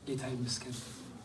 ጌታ ይመስገን።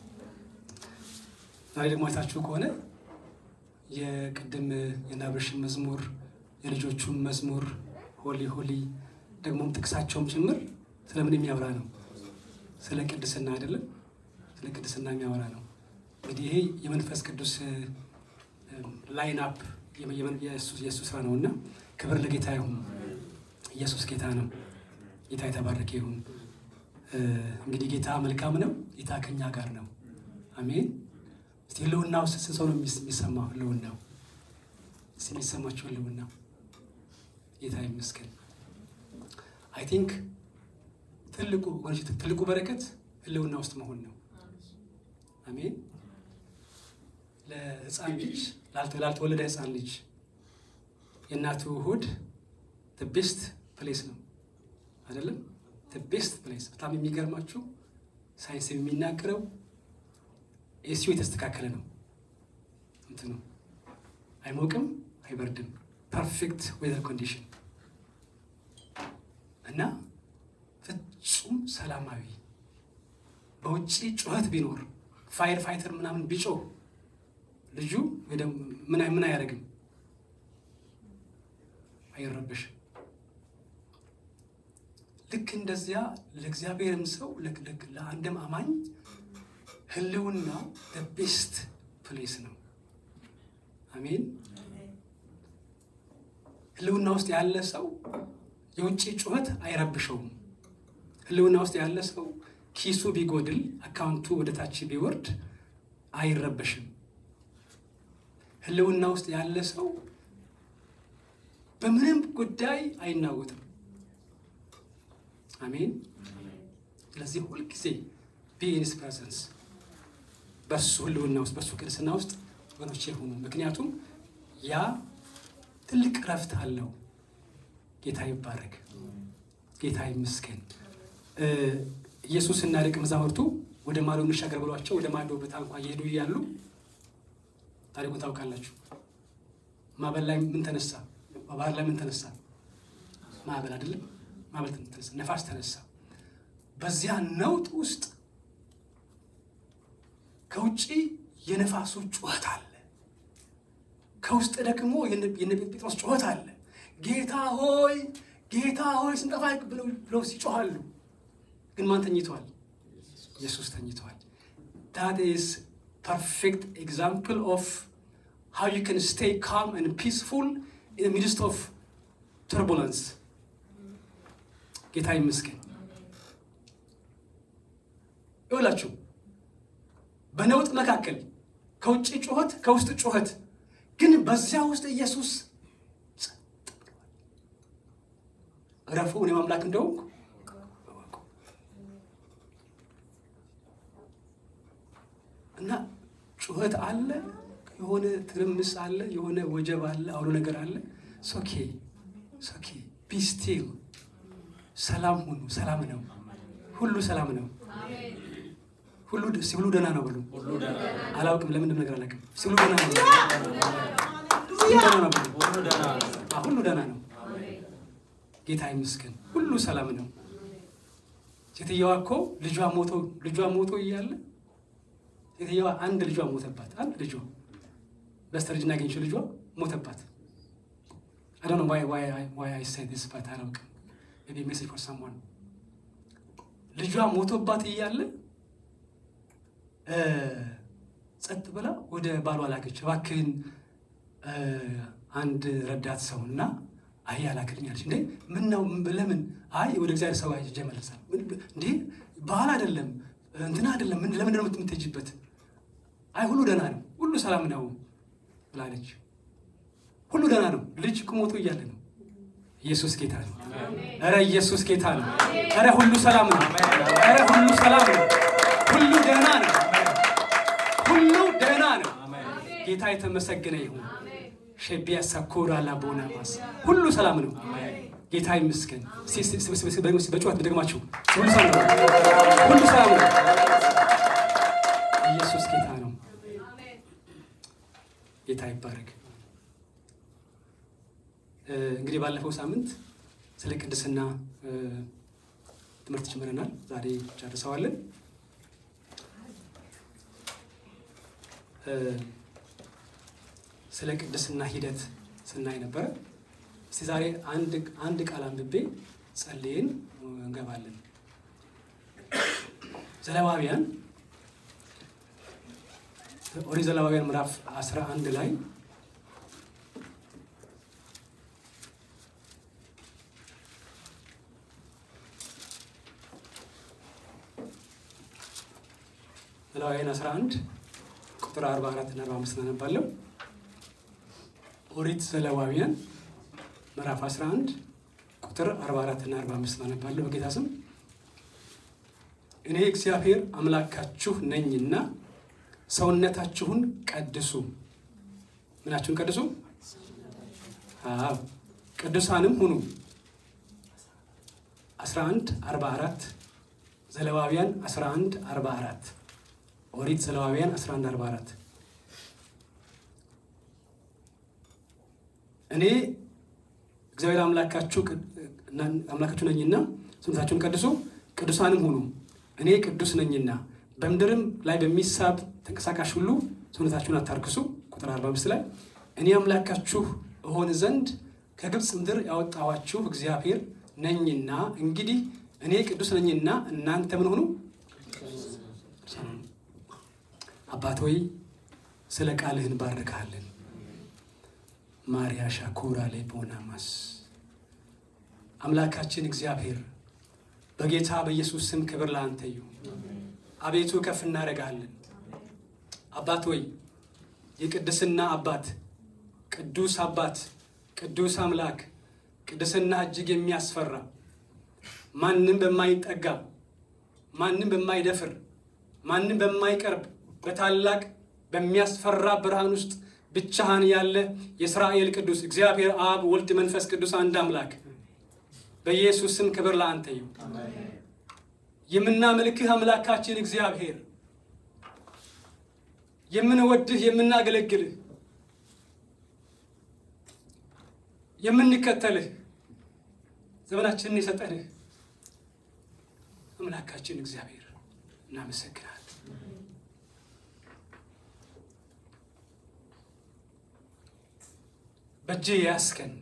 ዛሬ ደግሞ አይታችሁ ከሆነ የቅድም የናብርሽን መዝሙር የልጆቹን መዝሙር ሆሊ ሆሊ ደግሞም ጥቅሳቸውም ጭምር ስለምን የሚያወራ ነው? ስለ ቅድስና አይደለም? ስለ ቅድስና የሚያወራ ነው። እንግዲህ ይሄ የመንፈስ ቅዱስ ላይን አፕ የእሱ ስራ ነው እና ክብር ለጌታ ይሁን። ኢየሱስ ጌታ ነው። ጌታ የተባረከ ይሁን። እንግዲህ ጌታ መልካም ነው። ጌታ ከኛ ጋር ነው። አሜን። እስቲ ህልውናው ስንት ሰው ነው የሚሰማው? ህልውናው እስቲ የሚሰማቸው ህልውናው ጌታ ይመስገን። አይ ቲንክ ትልቁ ትልቁ በረከት ህልውና ውስጥ መሆን ነው። አሜን። ለህፃን ልጅ ላልተወለደ ህፃን ልጅ የእናቱ ሆድ ቤስት ፕሌስ ነው አይደለም? ቤስት ፕሌስ። በጣም የሚገርማችሁ ሳይንስ የሚናገረው ኤሲዮ የተስተካከለ ነው። እንትኑ አይሞቅም፣ አይበርድም። ፐርፌክት ዌዘር ኮንዲሽን እና ፍጹም ሰላማዊ በውጭ ጩኸት ቢኖር ፋየር ፋይተር ምናምን ቢጮህ ልጁ ምን ምን አያደርግም፣ አይረበሽም። ልክ እንደዚያ ለእግዚአብሔርም ሰው ለአንድም አማኝ ህልውናው ቤስት ፕሌስ ነው። አሜን። ህልውና ውስጥ ያለ ሰው የውጭ ጩኸት አይረብሸውም። ህልውና ውስጥ ያለ ሰው ኪሱ ቢጎድል አካውንቱ ወደ ታች ቢወርድ አይረበሽም። ህልውና ውስጥ ያለ ሰው በምንም ጉዳይ አይናወጥም። አሜን። ስለዚህ ሁልጊዜ ቢኢንስ ፕሬዘንስ በሱ ህልውና ውስጥ በሱ ቅድስና ውስጥ ወገኖቼ ሁኑ። ምክንያቱም ያ ትልቅ ረፍት አለው። ጌታ ይባረክ፣ ጌታ ይመስገን። ኢየሱስ እና ደቀ መዛሙርቱ ወደ ማዶ እንሻገር ብሏቸው ወደ ማዶ በታንኳ እየሄዱ እያሉ ታሪኩን ታውቃላችሁ። ማዕበል ላይ ምን ተነሳ? ባህር ላይ ምን ተነሳ? ማዕበል አይደለም፣ ማዕበል ተነሳ፣ ነፋስ ተነሳ። በዚያ ነውጥ ውስጥ ከውጭ የነፋሱ ጩኸት አለ፣ ከውስጥ ደግሞ የነ ጴጥሮስ ጩኸት አለ። ጌታ ሆይ ጌታ ሆይ ስንጠፋ ብለው ሲጮኋሉ፣ ግን ማን ተኝተዋል? ኢየሱስ ተኝተዋል። that is perfect example of how you can stay calm and peaceful in the midst of turbulence ጌታ ይመስገን። ይኸውላችሁ በነውጥ መካከል ከውጭ ጩኸት ከውስጥ ጩኸት፣ ግን በዚያ ውስጥ ኢየሱስ እረፉ እኔ አምላክ እንደሆንኩ እና ጩኸት አለ፣ የሆነ ትርምስ አለ፣ የሆነ ወጀብ አለ፣ አውሎ ነገር አለ። ሶኬ ሶኬ ቢስቲል ሰላም ሁኑ። ሰላም ነው፣ ሁሉ ሰላም ነው። ሁሉ ሲብሉ ደህና ነው በሉ። አላውቅም ለምንድን ነገር አላውቅም። ሲብሉ ደህና ነው፣ ሁሉ ደህና ነው። ጌታ ይመስገን፣ ሁሉ ሰላም ነው። ሴትየዋ እኮ ልጇ ሞቶ ልጇ ሞቶ እያለ ሴትየዋ አንድ ልጇ ሞተባት። አንድ ልጇ በስተርጅና ያገኘችው ልጇ ሞተባት። I don't know why why I why I say this but አላውቅም። maybe message for someone ልጇ ሞቶባት እያለ ጸጥ ብላ ወደ ባሏ ላከች። እባክህን አንድ ረዳት ሰው እና አህያ ላክልኝ አለች። እንዴ ምን ነው ለምን? አይ ወደ እግዚአብሔር ሰው ሄጄ እመለሳለሁ። እንዴ ባህል አይደለም እንትና አይደለም ለምንድን ነው የምትሄጂበት? አይ ሁሉ ደህና ነው፣ ሁሉ ሰላም ነው ብላለች። ሁሉ ደህና ነው። ልጅ ሞቶ እያለ ነው። ኢየሱስ ጌታ ነው። ኧረ ኢየሱስ ጌታ ነው። ኧረ ሁሉ ሰላም ነው። ኧረ ሁሉ ሰላም ነው። ሁሉ ደህና ነው። ሁሉ ደህና ነው። ጌታ የተመሰገነ ይሁን። ሸቢያ ሳኮራ ላቦና ማስ ሁሉ ሰላም ነው። ጌታ ይመስገን። በጩኸት ደግማችሁ ሁሉ ሰላም ነው። ሁሉ ሰላም ነው። ኢየሱስ ጌታ ነው። ጌታ ይባረክ። እንግዲህ ባለፈው ሳምንት ስለ ቅድስና ትምህርት ጀምረናል። ዛሬ ጨርሰዋለን። ስለ ቅድስና ሂደት ስናይ ነበረ። እስቲ ዛሬ አንድ ቃል አንብቤ ጸልየን እንገባለን። ዘሌዋውያን ኦሪት ዘሌዋውያን ምዕራፍ 11 ላይ ዘሌዋውያን 11 ቁጥር 44 እና 45 እናነባለሁ። ኦሪት ዘሌዋውያን ምዕራፍ 11 ቁጥር 44 እና 45 እናነባለሁ። በጌታ ስም እኔ እግዚአብሔር አምላካችሁ ነኝና ሰውነታችሁን ቀድሱ። ምናችሁን ቀድሱ? አዎ ቅዱሳንም ሁኑ። 11 44 ዘሌዋውያን 11 44 ኦሪት ዘሌዋውያን 11 44 እኔ እግዚአብሔር አምላካችሁ አምላካችሁ ነኝና ሰውነታችሁን ቀድሱ፣ ቅዱሳንም ሁኑ እኔ ቅዱስ ነኝና በምድርም ላይ በሚሳብ ተንቀሳቃሽ ሁሉ ሰውነታችሁን አታርክሱ። ቁጥር 45 ላይ እኔ አምላካችሁ እሆን ዘንድ ከግብፅ ምድር ያወጣኋችሁ እግዚአብሔር ነኝና እንግዲህ እኔ ቅዱስ ነኝና እናንተ ምን ሆኑ? አባት ሆይ ስለ ቃልህ እንባርካለን። ማርያ ሻኩራ ላይ ቦናማስ አምላካችን እግዚአብሔር በጌታ በኢየሱስ ስም ክብር ለአንተ ይሁን። አቤቱ ከፍ እናደርጋለን። አባት ሆይ የቅድስና አባት፣ ቅዱስ አባት፣ ቅዱስ አምላክ፣ ቅድስና እጅግ የሚያስፈራ ማንም በማይጠጋ ማንም በማይደፍር ማንም በማይቀርብ በታላቅ በሚያስፈራ ብርሃን ውስጥ ብቻህን ያለ የእስራኤል ቅዱስ እግዚአብሔር አብ፣ ወልድ፣ መንፈስ ቅዱስ አንድ አምላክ በኢየሱስ ስም ክብር ለአንተ ይሁን። የምናመልክህ አምላካችን እግዚአብሔር የምንወድህ የምናገለግልህ የምንከተልህ ዘመናችንን የሰጠንህ አምላካችን እግዚአብሔር እናመሰግናለን። በእጅህ ያስከን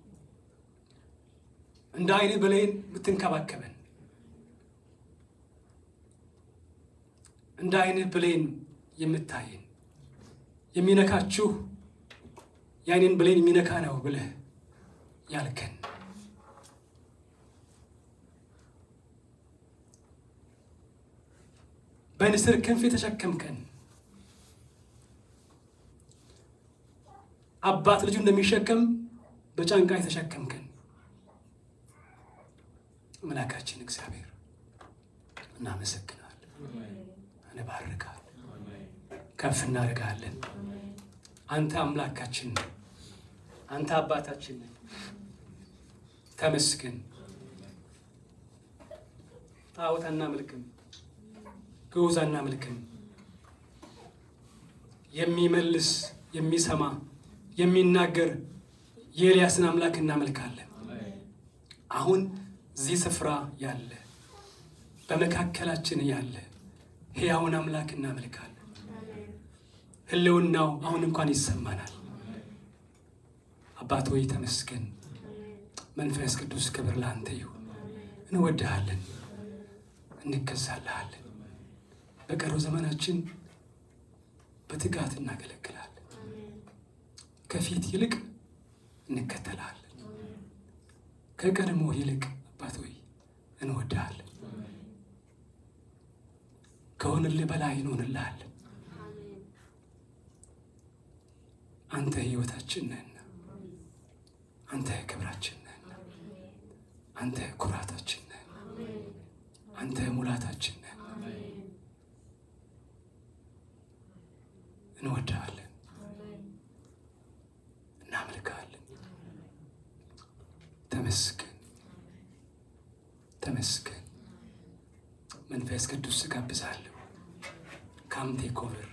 እንደ ዓይንህ ብሌን የምትንከባከበን እንደ ዓይንህ ብሌን የምታይን የሚነካችሁ የዓይኔን ብሌን የሚነካ ነው ብለህ ያልከን በንስር ክንፍ የተሸከምከን አባት ልጁ እንደሚሸከም በጫንቃ የተሸከምከን አምላካችን እግዚአብሔር እናመሰግናለን፣ እንባርካለን፣ ከፍ እናደርጋለን። አንተ አምላካችን ነህ፣ አንተ አባታችን ነህ። ተመስገን። ጣዖት አናመልክም፣ ግዑዝ አናመልክም። የሚመልስ የሚሰማ የሚናገር የኤልያስን አምላክ እናመልካለን። አሁን እዚህ ስፍራ ያለ በመካከላችን ያለ ሕያውን አምላክ እናመልካለን። ሕልውናው አሁን እንኳን ይሰማናል። አባት ሆይ ተመስገን። መንፈስ ቅዱስ ክብር ለአንተ ይሁን። እንወድሃለን፣ እንገዛልሃለን። በቀረው ዘመናችን በትጋት እናገለግላለን። ከፊት ይልቅ እንከተልሃለን። ከቀድሞ ይልቅ አባት ሆይ እንወድሃለን። ከሆንልህ በላይ እንሆንልሃለን። አንተ ሕይወታችን ነህና፣ አንተ ክብራችን ነህና፣ አንተ ኩራታችን ነህና፣ አንተ ሙላታችን ነህና እንወድሃለን፣ እናመልክሃለን። ተመስገን ተመስገን። መንፈስ ቅዱስ እጋብዛለሁ። ካም ቴክ ኦቨር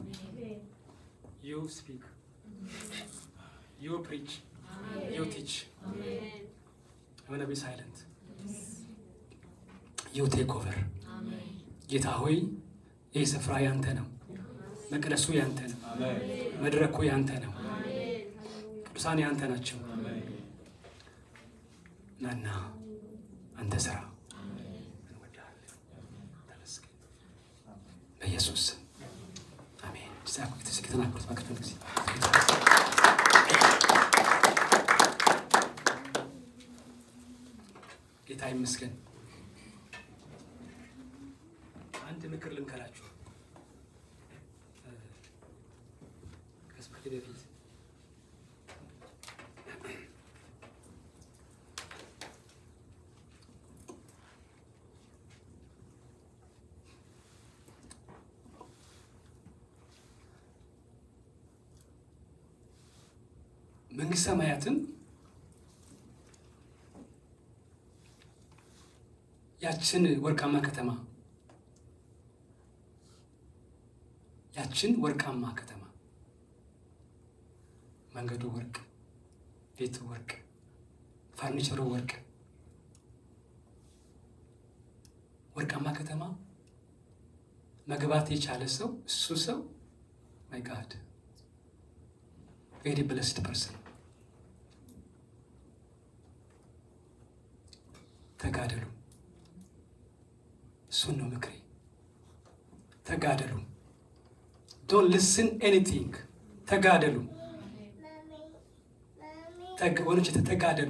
ዩ ስፒክ ዩ ፕሪች ዩ ቲች የሆነ ቢ ሳይለንት ዩ ቴክ ኦቨር። ጌታ ሆይ ይህ ስፍራ ያንተ ነው። መቅደሱ ያንተ ነው። መድረኩ ያንተ ነው። ቅዱሳን ያንተ ናቸው። ናና አንተ ስራ። እንወድሃለን። ተመስገን። በኢየሱስ ስም አሜን። ተናገሩት ባክፈል ጊዜ ጌታ ይመስገን። አንድ ምክር ልምከራችሁ። ከስብከቴ በፊት መንግስት ሰማያትን ያችን ወርቃማ ከተማ ያችን ወርቃማ ከተማ መንገዱ ወርቅ፣ ቤቱ ወርቅ፣ ፈርኒቸሩ ወርቅ፣ ወርቃማ ከተማ መግባት የቻለ ሰው እሱ ሰው ማይ ጋድ ቬሪ ብለስድ ፐርሰን። ተጋደሉ። እሱን ነው ምክሬ። ተጋደሉ። ዶንት ሊስን ኤኒቲንግ። ተጋደሉ። ወኖች ተጋደሉ።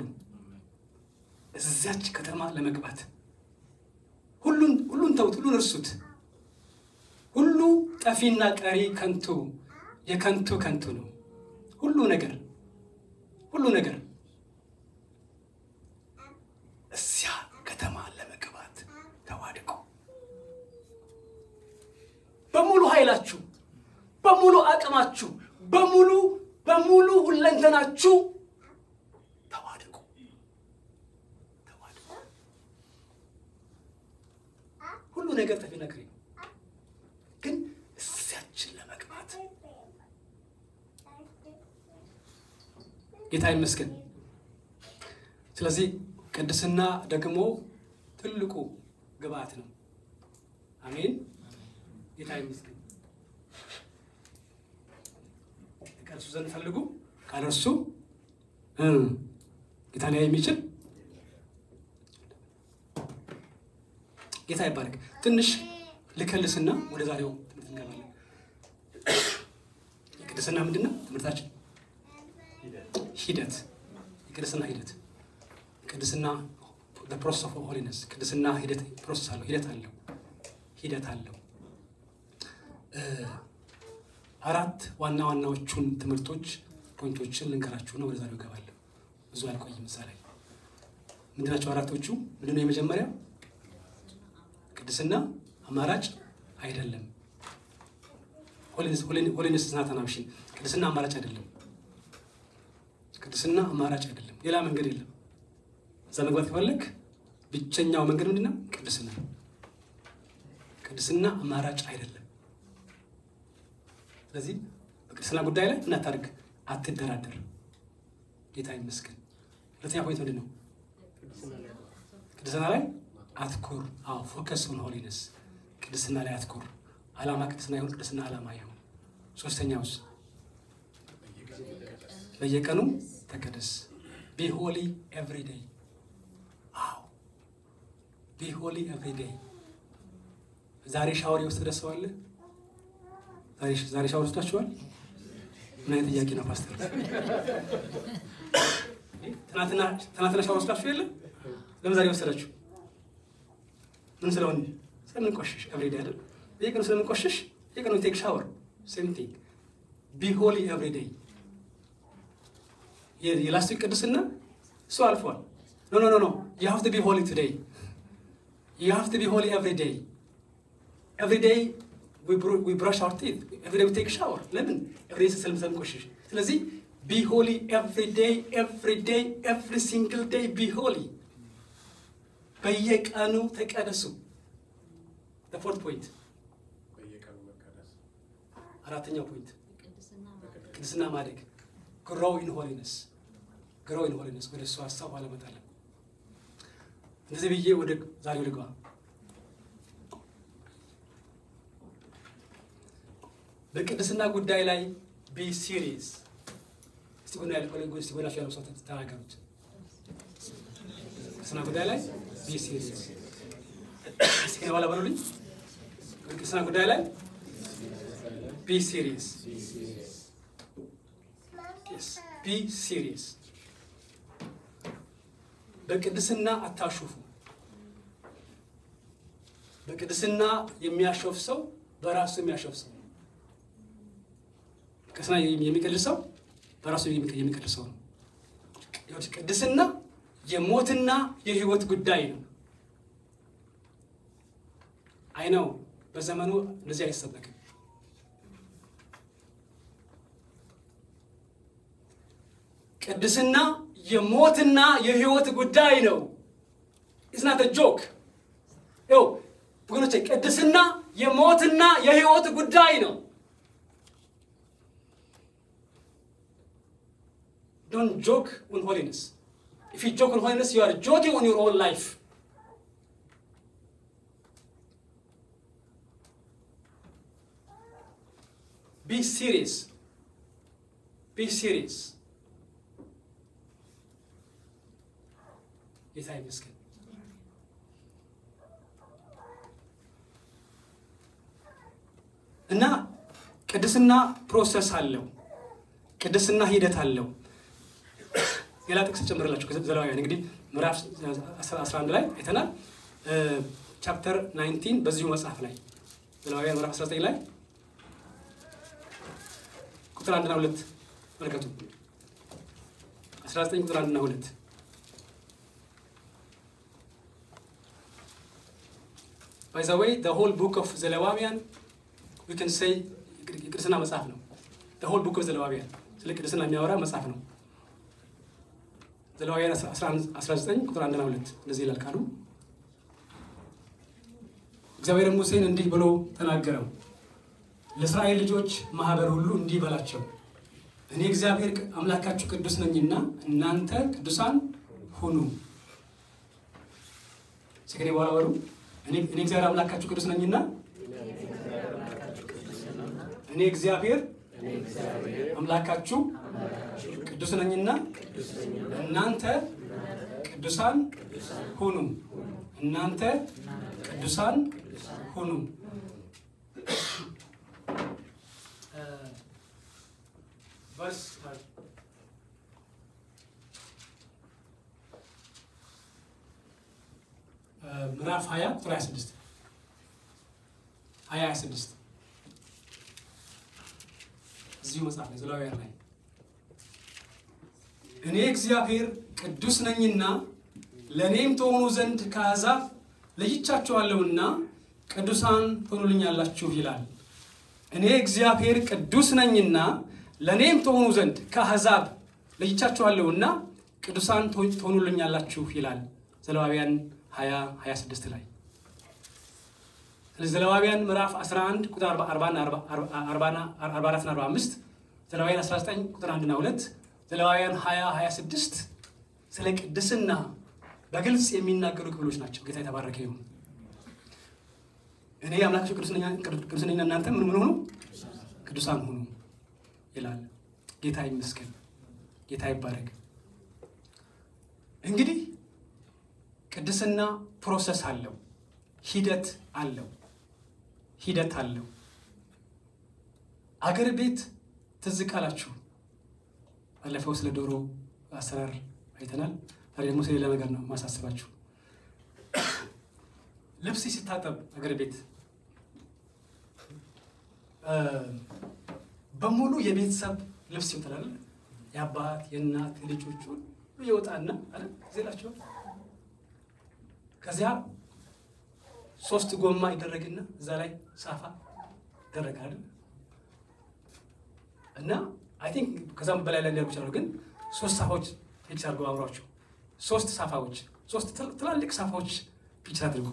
እዚያች ከተማ ለመግባት ሁሉን ሁሉን ተውት፣ ሁሉን እርሱት። ሁሉ ጠፊና ቀሪ ከንቱ የከንቱ ከንቱ ነው። ሁሉ ነገር ሁሉ ነገር እዚያ ከተማ ለመግባት ተዋድቁ። በሙሉ ኃይላችሁ፣ በሙሉ አቅማችሁ፣ በሙሉ በሙሉ ሁለንተናችሁ ተዋድቁ ተዋድቁ። ሁሉ ነገር ጠፊ ነገር ነው፣ ግን እዚያችን ለመግባት ጌታ ይመስገን። ስለዚህ ቅድስና ደግሞ ትልቁ ግብአት ነው። አሜን። ጌታ ይመስገን። ከእርሱ ዘንድ ፈልጉ፣ ካለ እርሱ ጌታ ሊያይ የሚችል ጌታ ይባረክ። ትንሽ ልከልስና ወደ ዛሬው ትምህርት እንገባለን። የቅድስና ምንድን ነው ትምህርታችን? ሂደት የቅድስና ሂደት ቅድስና ፕሮሰስ ኦፍ ሆሊነስ ቅድስና ሂደት ፕሮሰስ አለው ሂደት አለው ሂደት አለው። አራት ዋና ዋናዎቹን ትምህርቶች ፖይንቶችን ልንገራችሁ ነው። ወደ ዛሬው እገባለሁ። ብዙ አልቆይም። እዛ ላይ ምንድናቸው አራቶቹ? ምንድነው? የመጀመሪያ ቅድስና አማራጭ አይደለም። ሆሊነስ ናት አን ኦፕሽን። ቅድስና አማራጭ አይደለም። ቅድስና አማራጭ አይደለም። ሌላ መንገድ የለም። እዛ መግባት ከፈለግ ብቸኛው መንገድ ምንድን ነው? ቅድስና። ቅድስና አማራጭ አይደለም። ስለዚህ በቅድስና ጉዳይ ላይ እናታርግ፣ አትደራደር። ጌታ ይመስገን። ሁለተኛ ፖይንት ምንድን ነው? ቅድስና ላይ አትኩር። አዎ ፎከስ ኦን ሆሊነስ፣ ቅድስና ላይ አትኩር። ዓላማ ቅድስና ይሁን፣ ቅድስና ዓላማ ይሁን። ሶስተኛውስ በየቀኑ ተቀደስ። ቢ ሆሊ ኤቭሪ ዴይ። አዎ ቢ ሆሊ ኤቭሪ ዴይ። ዛሬ ሻወር የወሰደ ሰው አለ? ዛሬ ሻወር ወስዳችኋል? ምን አይነት ጥያቄ ነው ፓስተር? ትናንትና ሻወር ወስዳችሁ የለ? ለምን ዛሬ ወሰዳችሁ? ምን ስለሆን ስለምንቆሽሽ ኤቭሪ ዴይ አይደል? በየቀኑ ስለምንቆሽሽ የቀኑ ቴክ ሻወር ሴም ቲንግ ቢ ሆሊ ኤቭሪ ዴይ የላስቲክ ቅድስና እሱ አልፏል። ኖ ኖ ኖ ኖ ዩ ሃቭ ቱ ቢ ሆሊ ቱዴይ ዩ ሃቭ ቱ ቢ ሆሊ ኤቭሪ ዴይ ኤቭሪ ዴይ ዊ ብራሽ አወር ቲት ኤቭሪ ዴይ ዊ ቴክ ሻወር ለምን ኤቭሪ ዴይ ስለም ስለምቆሽሽ ስለዚህ ቢ ሆሊ ኤቭሪ ዴይ ኤቭሪ ዴይ ኤቭሪ ሲንግል ዴይ ቢ ሆሊ በየቀኑ ተቀደሱ ፎርት ፖይንት አራተኛው ፖይንት ቅድስና ማደግ ግሮው ኢን ሆሊነስ ግሮው ኢን ሆሊነስ ወደ እሱ ሀሳብ አለመጣለን። እንደዚህ ብዬ ወደ ዛሬው ልግባ። በቅድስና ጉዳይ ላይ ቢ ሲሪየስ። እስቲ ጎና ያለ እስቲ ጎናቸው ያለው ሰው ተናገሩት። ቅድስና ጉዳይ ላይ ቢ ሲሪየስ። እስቲ ከኔ በኋላ በሉልኝ። በቅድስና ጉዳይ ላይ ቢ ሲሪየስ ቢ ሲሪየስ። በቅድስና አታሹፉ። በቅድስና የሚያሾፍ ሰው በራሱ የሚያሾፍ ሰው ነው። ቅድስና የሚቀድስ ሰው በራሱ የሚቀድስ ሰው ነው። ቅድስና የሞትና የሕይወት ጉዳይ ነው። አይ ነው በዘመኑ እንደዚህ አይሰበክም። ቅድስና የሞትና የሕይወት ጉዳይ ነው። ኢዝናት ጆክ ው ወገኖቼ፣ ቅድስና የሞትና የሕይወት ጉዳይ ነው። ዶንት ጆክ ኦን ሆሊነስ ኢፍ ዩ ጆክ ኦን ሆሊነስ ዩ አር ጆኪንግ ኦን ዩር ኦን ላይፍ ቢ ሲሪየስ ቢ ሲሪየስ ጌታ ይመስገን። እና ቅድስና ፕሮሰስ አለው። ቅድስና ሂደት አለው። ሌላ ጥቅስ ጨምርላችሁ ዘሌዋውያን እንግዲህ ምዕራፍ 11 ላይ አይተናል። ቻፕተር 19 በዚሁ መጽሐፍ ላይ ዘሌዋውያን ምዕራፍ 19 ላይ ቁጥር አንድና ሁለት መልከቱ 19 ቁጥር አንድና ሁለት ባይ ዘ ዌይ ዘ ሆል ቡክ ኦፍ ዘሌዋውያን ዊ ካን ሴይ የቅድስና መጽሐፍ ነው። ዘ ሆል ቡክ ኦፍ ዘሌዋውያን ስለ ቅድስና የሚያወራ መጽሐፍ ነው። ዘሌዋውያን 19 ቁጥር አንድና ሁለት እንደዚህ ይላል ቃሉ። እግዚአብሔር ሙሴን እንዲህ ብሎ ተናገረው፣ ለእስራኤል ልጆች ማህበር ሁሉ እንዲህ በላቸው፣ እኔ እግዚአብሔር አምላካችሁ ቅዱስ ነኝና እናንተ ቅዱሳን ሁኑ። ከኔ በኋላ በሉ እኔ እግዚአብሔር አምላካችሁ ቅዱስ ነኝና እኔ እግዚአብሔር አምላካችሁ ቅዱስ ነኝና እናንተ ቅዱሳን ሁኑ። እናንተ ቅዱሳን ሁኑ። ቨርስ ምዕራፍ 20 ቁጥር 26 20 26 እዚሁ መጽሐፍ ላይ ዘሌዋውያን ላይ እኔ እግዚአብሔር ቅዱስ ነኝና ለእኔም ትሆኑ ዘንድ ከአሕዛብ ለይቻችኋለሁና ቅዱሳን ትሆኑልኛላችሁ ይላል። እኔ እግዚአብሔር ቅዱስ ነኝና ለእኔም ትሆኑ ዘንድ ከአሕዛብ ለይቻችኋለሁና ቅዱሳን ትሆኑልኛላችሁ ይላል። ዘሌዋውያን 20 26 ላይ ስለዚህ ዘሌዋውያን ምዕራፍ 11 ቁጥር 44 እና 45 ዘሌዋውያን 19 ቁጥር 1 እና 2 ዘሌዋውያን 20 26 ስለ ቅድስና በግልጽ የሚናገሩ ክፍሎች ናቸው። ጌታ የተባረከ ይሁን። እኔ አምላካችሁ ቅዱስ ነኝና እናንተ ምን ምን ሆኑ ቅዱሳን ሁኑ ይላል። ጌታ ይመስገን። ጌታ ይባረክ። እንግዲህ ቅድስና ፕሮሰስ አለው፣ ሂደት አለው፣ ሂደት አለው። አገር ቤት ትዝ ካላችሁ ባለፈው ስለ ዶሮ አሰራር አይተናል። ዛሬ ደግሞ ስለሌላ ነገር ነው ማሳስባችሁ። ልብስ ሲታጠብ አገር ቤት በሙሉ የቤተሰብ ልብስ ይወጣል። የአባት የእናት የልጆች ሁሉ ይወጣና አይደል ዜላቸዋል። ከዚያ ሶስት ጎማ ይደረግና እዛ ላይ ሳፋ ይደረጋል እና አይ ቲንክ ከዛም በላይ ላይ ሊያደርጉ ይችላሉ። ግን ሶስት ሳፋዎች ፒክስ አድርገው አብሯቸው ሶስት ሳፋዎች ሶስት ትላልቅ ሳፋዎች ፒክስ አድርጉ።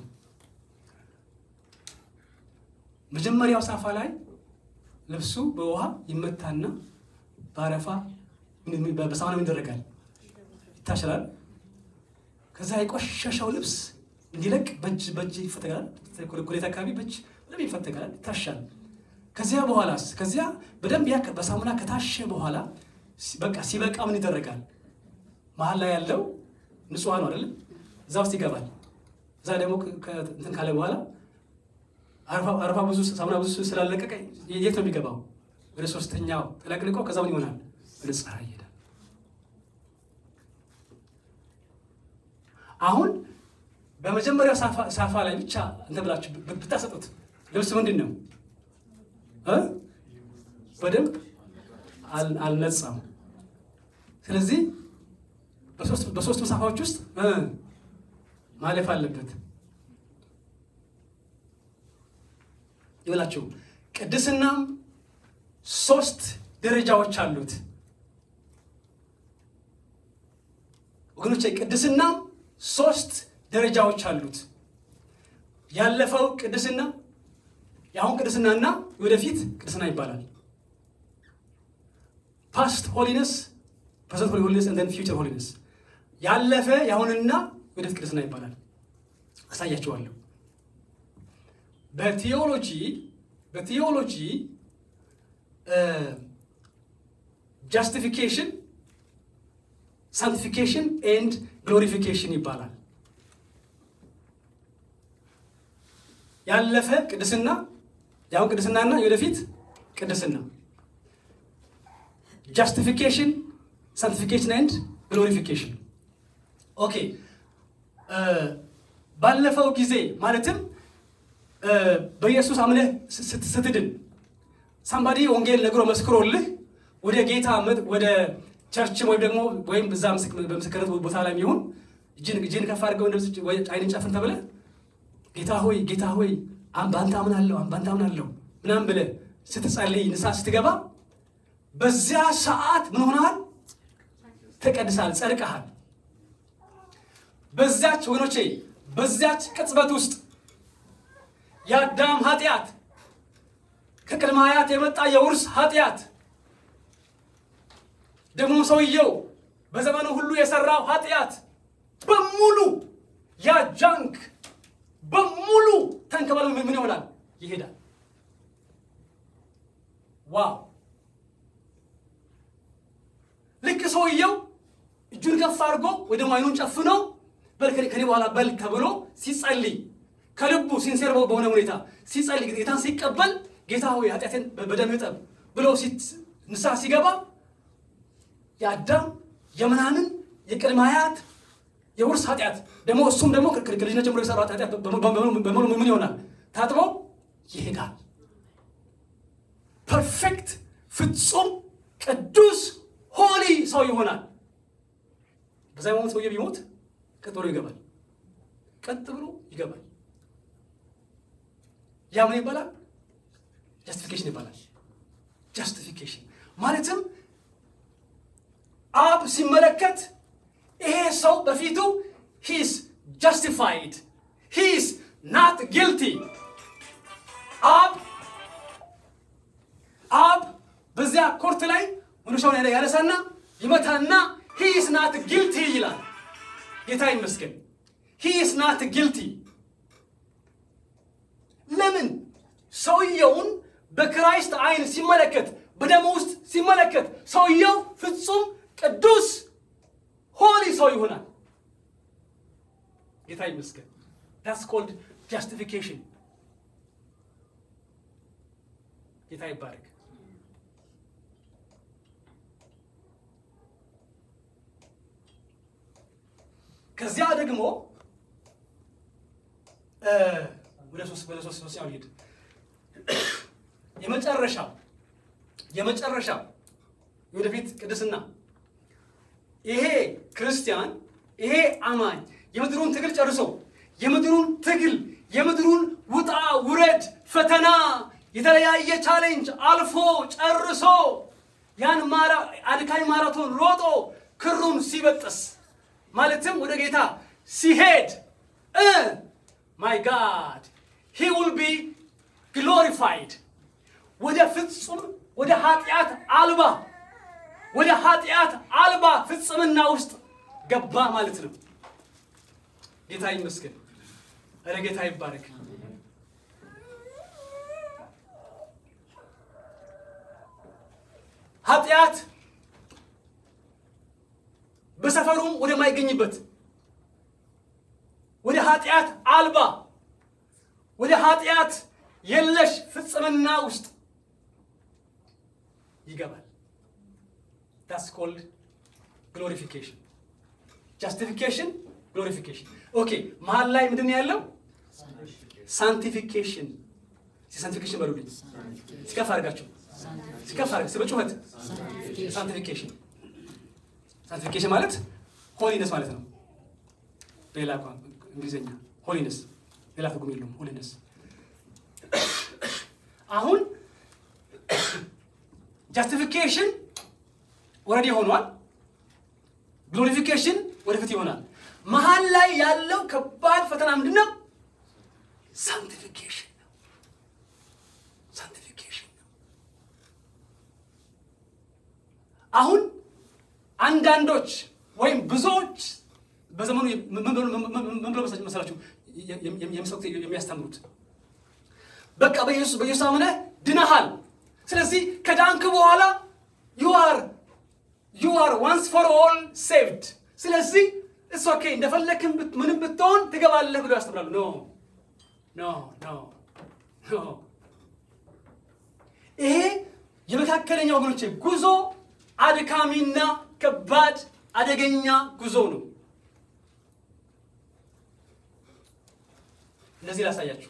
መጀመሪያው ሳፋ ላይ ልብሱ በውሃ ይመታና በአረፋ በሳሙና ይደረጋል፣ ይታሸላል። ከዛ የቆሸሸው ልብስ እንዲለቅ በእጅ በእጅ ይፈተጋል። ኩሌት አካባቢ በእጅ በደንብ ይፈተጋል፣ ይታሻል። ከዚያ በኋላስ ከዚያ በደንብ ያ በሳሙና ከታሸ በኋላ ሲ- በቃ ሲበቃ ምን ይደረጋል? መሀል ላይ ያለው ንጹሕ ነው አይደለም? እዛ ውስጥ ይገባል። እዛ ደግሞ ከ- ከ- እንትን ካለ በኋላ አረፋ- አረፋ ብዙ ሳሙና ብዙ ስላለቀቀ የት ነው የሚገባው? ወደ ሶስተኛው ተለቅልቆ ከዛ ምን ይሆናል? ወደ ፀሐይ ይሄዳል። አሁን በመጀመሪያው ሳፋ- ሳፋ ላይ ብቻ እንትን ብላችሁ ብ- ብታሰጡት ልብስ ምንድን ነው እ? በደንብ አል- አልነጻም። ስለዚህ በሶስት በሶስቱም ሳፋዎች ውስጥ እ ማለፍ አለበት። ይበላችሁ ቅድስናም ሶስት ደረጃዎች አሉት ወገኖች። ቅድስናም ሶስት ደረጃዎች አሉት። ያለፈው ቅድስና፣ የአሁን ቅድስና እና የወደፊት ቅድስና ይባላል። ፓስት ሆሊነስ፣ ፕሬዘንት ሆሊነስ እና ፊውቸር ሆሊነስ። ያለፈ የአሁንና የወደፊት ቅድስና ይባላል። አሳያችኋለሁ። በቴዎሎጂ በቴዎሎጂ ጃስቲፊኬሽን ሳንቲፊኬሽን ኤንድ ግሎሪፊኬሽን ይባላል። ያለፈ ቅድስና የአሁን ቅድስናና የወደፊት ቅድስና ጃስቲፊኬሽን ሳንቲፊኬሽን ኤንድ ግሎሪፊኬሽን ኦኬ ባለፈው ጊዜ ማለትም በኢየሱስ አምነህ ስት- ስትድን ሳምባዲ ወንጌል ነግሮ መስክሮልህ ወደ ጌታ መጥ- ወደ ቸርችም ወይም ደግሞ ወይም እዛ ምስክ- በምስክርነት ቦታ ላይ የሚሆን እጅን እጅን ከፍ አድርገው እንደዚህ ወይ አይንን ጨፍን ተብለህ ጌታ ሆይ ጌታ ሆይ አም- በአንተ አምናለሁ አም- በአንተ አምናለሁ ምናምን ብለህ ስትጸልይ ንስሐ ስትገባ በዚያ ሰዓት ምን ሆነሃል? ተቀድሰሃል፣ ጸድቀሃል። በዚያች ወገኖቼ በዚያች ቅጽበት ውስጥ የአዳም ኃጢአት ከቅድመ አያት የመጣ የውርስ ኃጢአት ደግሞ ሰውየው በዘመኑ ሁሉ የሰራው ኃጢአት በሙሉ ያ ጃንክ በሙሉ ተንከባለ ምን ይሆናል? ይሄዳል። ዋው! ልክ ሰውየው እጁን ከፍ አድርጎ ወይ ደግሞ አይኑን ጨፍኖ በል ከኔ ከኔ በኋላ በል ተብሎ ሲጸልይ ከልቡ ሲንሴር በሆነ ሁኔታ ሲጸልይ ጌታን ሲቀበል ጌታ ሆይ ኃጢአቴን በደም እጠብ ብሎ ሲት- ንስሐ ሲገባ የአዳም የምናምን የቅድመ አያት የውርስ ኃጢአት ደግሞ እሱም ደግሞ ከ- ከ- ከልጅነት ጀምሮ የሰራው ኃጢአት በሙሉ- በሙሉ በሙሉ ምን ይሆናል? ታጥቦ ይሄዳል። ፐርፌክት ፍጹም ቅዱስ ሆሊ ሰው ይሆናል። በዛ ሞት ሰውዬ ቢሞት ቀጥ ብሎ ይገባል። ቀጥ ብሎ ይገባል። ያ ምን ይባላል? ጃስቲፊኬሽን ይባላል። ጃስቲፊኬሽን ማለትም አብ ሲመለከት ይሄ ሰው በፊቱ ሂስ ጃስቲፋይድ ሂስ ናት ጊልቲ አብ አብ በዚያ ኮርት ላይ መዶሻውን ያለ ያነሳና ይመታና ሂስ ናት ጊልቲ ይላል። ጌታ ይመስገን። ሂስ ናት ጊልቲ ለምን ሰውየውን በክራይስት አይን ሲመለከት በደሙ ውስጥ ሲመለከት ሰውየው ፍጹም ቅዱስ ሆሊ ሰው ይሆናል። ጌታ ይመስገን። ዳትስ ኮልድ ጃስቲፊኬሽን። ጌታ ይባረክ። ከዚያ ደግሞ እ ወደ ሶስት ወደ ሶስት ሶስተኛው ልሂድ። የመጨረሻው የመጨረሻው የወደፊት ቅድስና ይሄ ክርስቲያን ይሄ አማኝ የምድሩን ትግል ጨርሶ የምድሩን ትግል የምድሩን ውጣ ውረድ ፈተና የተለያየ ቻሌንጅ አልፎ ጨርሶ ያን ማራ አድካሚ ማራቶን ሮጦ ክሩን ሲበጥስ ማለትም ወደ ጌታ ሲሄድ እ ማይ ጋድ ሂ ውል ቢ ግሎሪፋይድ ወደ ፍጹም ወደ ኃጢአት አልባ ወደ ኃጢአት አልባ ፍጽምና ውስጥ ገባ ማለት ነው። ጌታ ይመስገን። ኧረ ጌታ ይባረክ። ኃጢአት በሰፈሩም ወደማይገኝበት ወደ ኃጢአት አልባ ወደ ኃጢአት የለሽ ፍጽምና ውስጥ ይገባል። ዳስ ኮልድ ግሎሪፊኬሽን ጃስቲፊኬሽን ግሎሪፊኬሽን። ኦኬ መሀል ላይ ምንድን ነው ያለው? ሳንቲፊኬሽን ሳንቲፊኬሽን በሉልኝ። ሲከፍ አድርጋችሁ ሲከፍ አድርጋ በጩኸት ሳንቲፊኬሽን ሳንቲፊኬሽን ማለት ሆሊነስ ማለት ነው። በሌላ እንግሊዝኛ ሆሊነስ ሌላ ትርጉም የለውም። ሆሊነስ አሁን ጃስቲፊኬሽን ወረድ ሆኗል። ግሎሪፊኬሽን ወደፊት ይሆናል። መሀል ላይ ያለው ከባድ ፈተና ምንድን ነው? ሳንቲፊኬሽን ነው። ሳንቲፊኬሽን ነው። አሁን አንዳንዶች ወይም ብዙዎች በዘመኑ ምን ብሎ መሰላችሁ የሚሰሩት የሚያስተምሩት በቃ በኢየሱስ በኢየሱስ አምነህ ድነሃል። ስለዚህ ከዳንክ በኋላ ዩ አር ዩ አር ዋንስ ፎር ኦል ሴቭድ። ስለዚህ እስ ኦኬ እንደፈለክም ምንም ብትሆን ትገባለህ ብሎ ያስተምራሉ። ኖ ኖ ኖ ኖ። ይሄ የመካከለኛ ወገኖቼ ጉዞ አድካሚና ከባድ አደገኛ ጉዞ ነው። እንደዚህ ላሳያችሁ።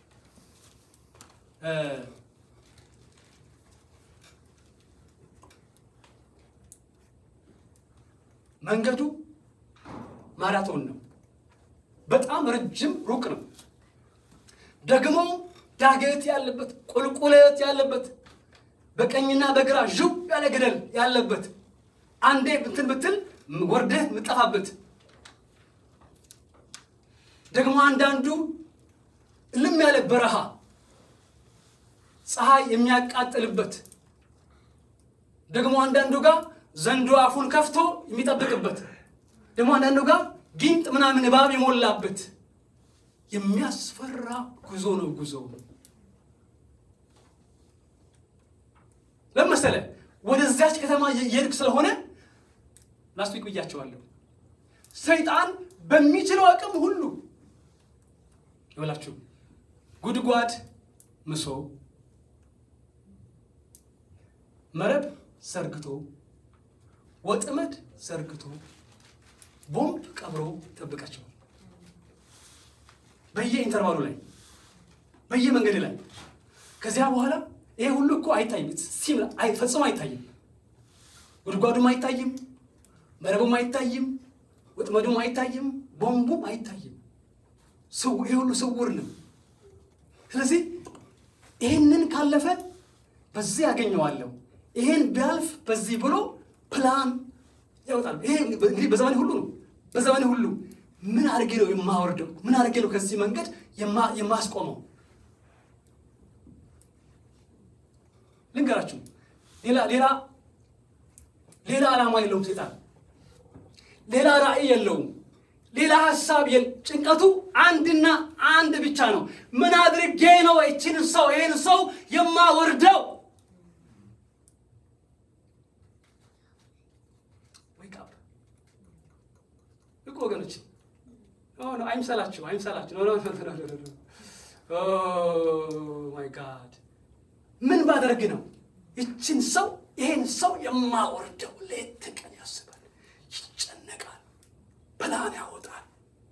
መንገዱ ማራቶን ነው። በጣም ረጅም ሩቅ ነው። ደግሞ ዳገት ያለበት፣ ቁልቁለት ያለበት፣ በቀኝና በግራ ዥው ያለ ገደል ያለበት፣ አንዴ ብትን ብትል ወርደህ የምጠፋበት፣ ደግሞ አንዳንዱ እልም ያለ በረሃ ፀሐይ የሚያቃጥልበት፣ ደግሞ አንዳንዱ ጋር ዘንዶ አፉን ከፍቶ የሚጠብቅበት ደግሞ አንዳንዱ ጋር ጊንጥ ምናምን እባብ የሞላበት የሚያስፈራ ጉዞ ነው። ጉዞ ለመሰለ ወደዚያች ከተማ የሄድክ ስለሆነ ላስቲክ ብያቸዋለሁ። ሰይጣን በሚችለው አቅም ሁሉ ይበላችሁ ጉድጓድ ምሶ መረብ ዘርግቶ ወጥመድ ዘርግቶ ቦምብ ቀብሮ ይጠብቃቸዋል። በየኢንተርቫሉ ላይ በየመንገድ ላይ ከዚያ በኋላ ይሄ ሁሉ እኮ አይታይም፣ ሲም ፈጽሞ አይታይም። ጉድጓዱም አይታይም፣ መረቡም አይታይም፣ ወጥመዱም አይታይም፣ ቦምቡም አይታይም። ይሄ ሁሉ ስውር ነው። ስለዚህ ይህንን ካለፈ በዚህ ያገኘዋለሁ፣ ይሄን ቢያልፍ በዚህ ብሎ ፕላን ያወጣል። ይሄ እንግዲህ በዘመኔ ሁሉ ነው። በዘመኔ ሁሉ ምን አድርጌ ነው የማወርደው? ምን አድርጌ ነው ከዚህ መንገድ የማስቆመው? ልንገራችሁ፣ ሌላ ሌላ ሌላ ዓላማ የለውም ሴጣን። ሌላ ራዕይ የለውም። ሌላ ሀሳብ ጭንቀቱ አንድና አንድ ብቻ ነው። ምን አድርጌ ነው ይችን ሰው ይህን ሰው የማወርደው? እኮ ወገኖች አይምሰላችሁ፣ አይምሰላችሁ። ማይ ጋድ ምን ባደርግ ነው ይችን ሰው ይሄን ሰው የማወርደው? ሌት ቀን ያስባል፣ ይጨነቃል፣ ፕላን ያወጣል፣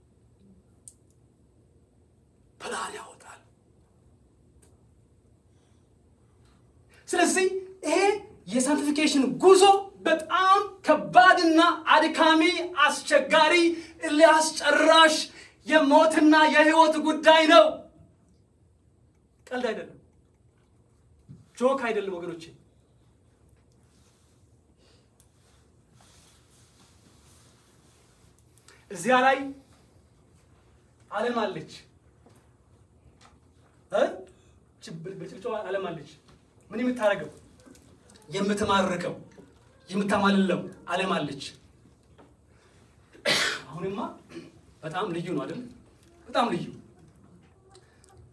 ፕላን ያወጣል። ስለዚህ ይሄ የሳንቲፊኬሽን ጉዞ በጣም ከባድና አድካሚ አስቸጋሪ ሊያስጨራሽ የሞትና የህይወት ጉዳይ ነው። ቀልድ አይደለም፣ ጆክ አይደለም ወገኖቼ። እዚያ ላይ ዓለም አለች፣ በጭብጨባ ዓለም አለች። ምን የምታደርገው የምትማርከው የምታማልለው ዓለም አለች። አሁንማ በጣም ልዩ ነው አይደል? በጣም ልዩ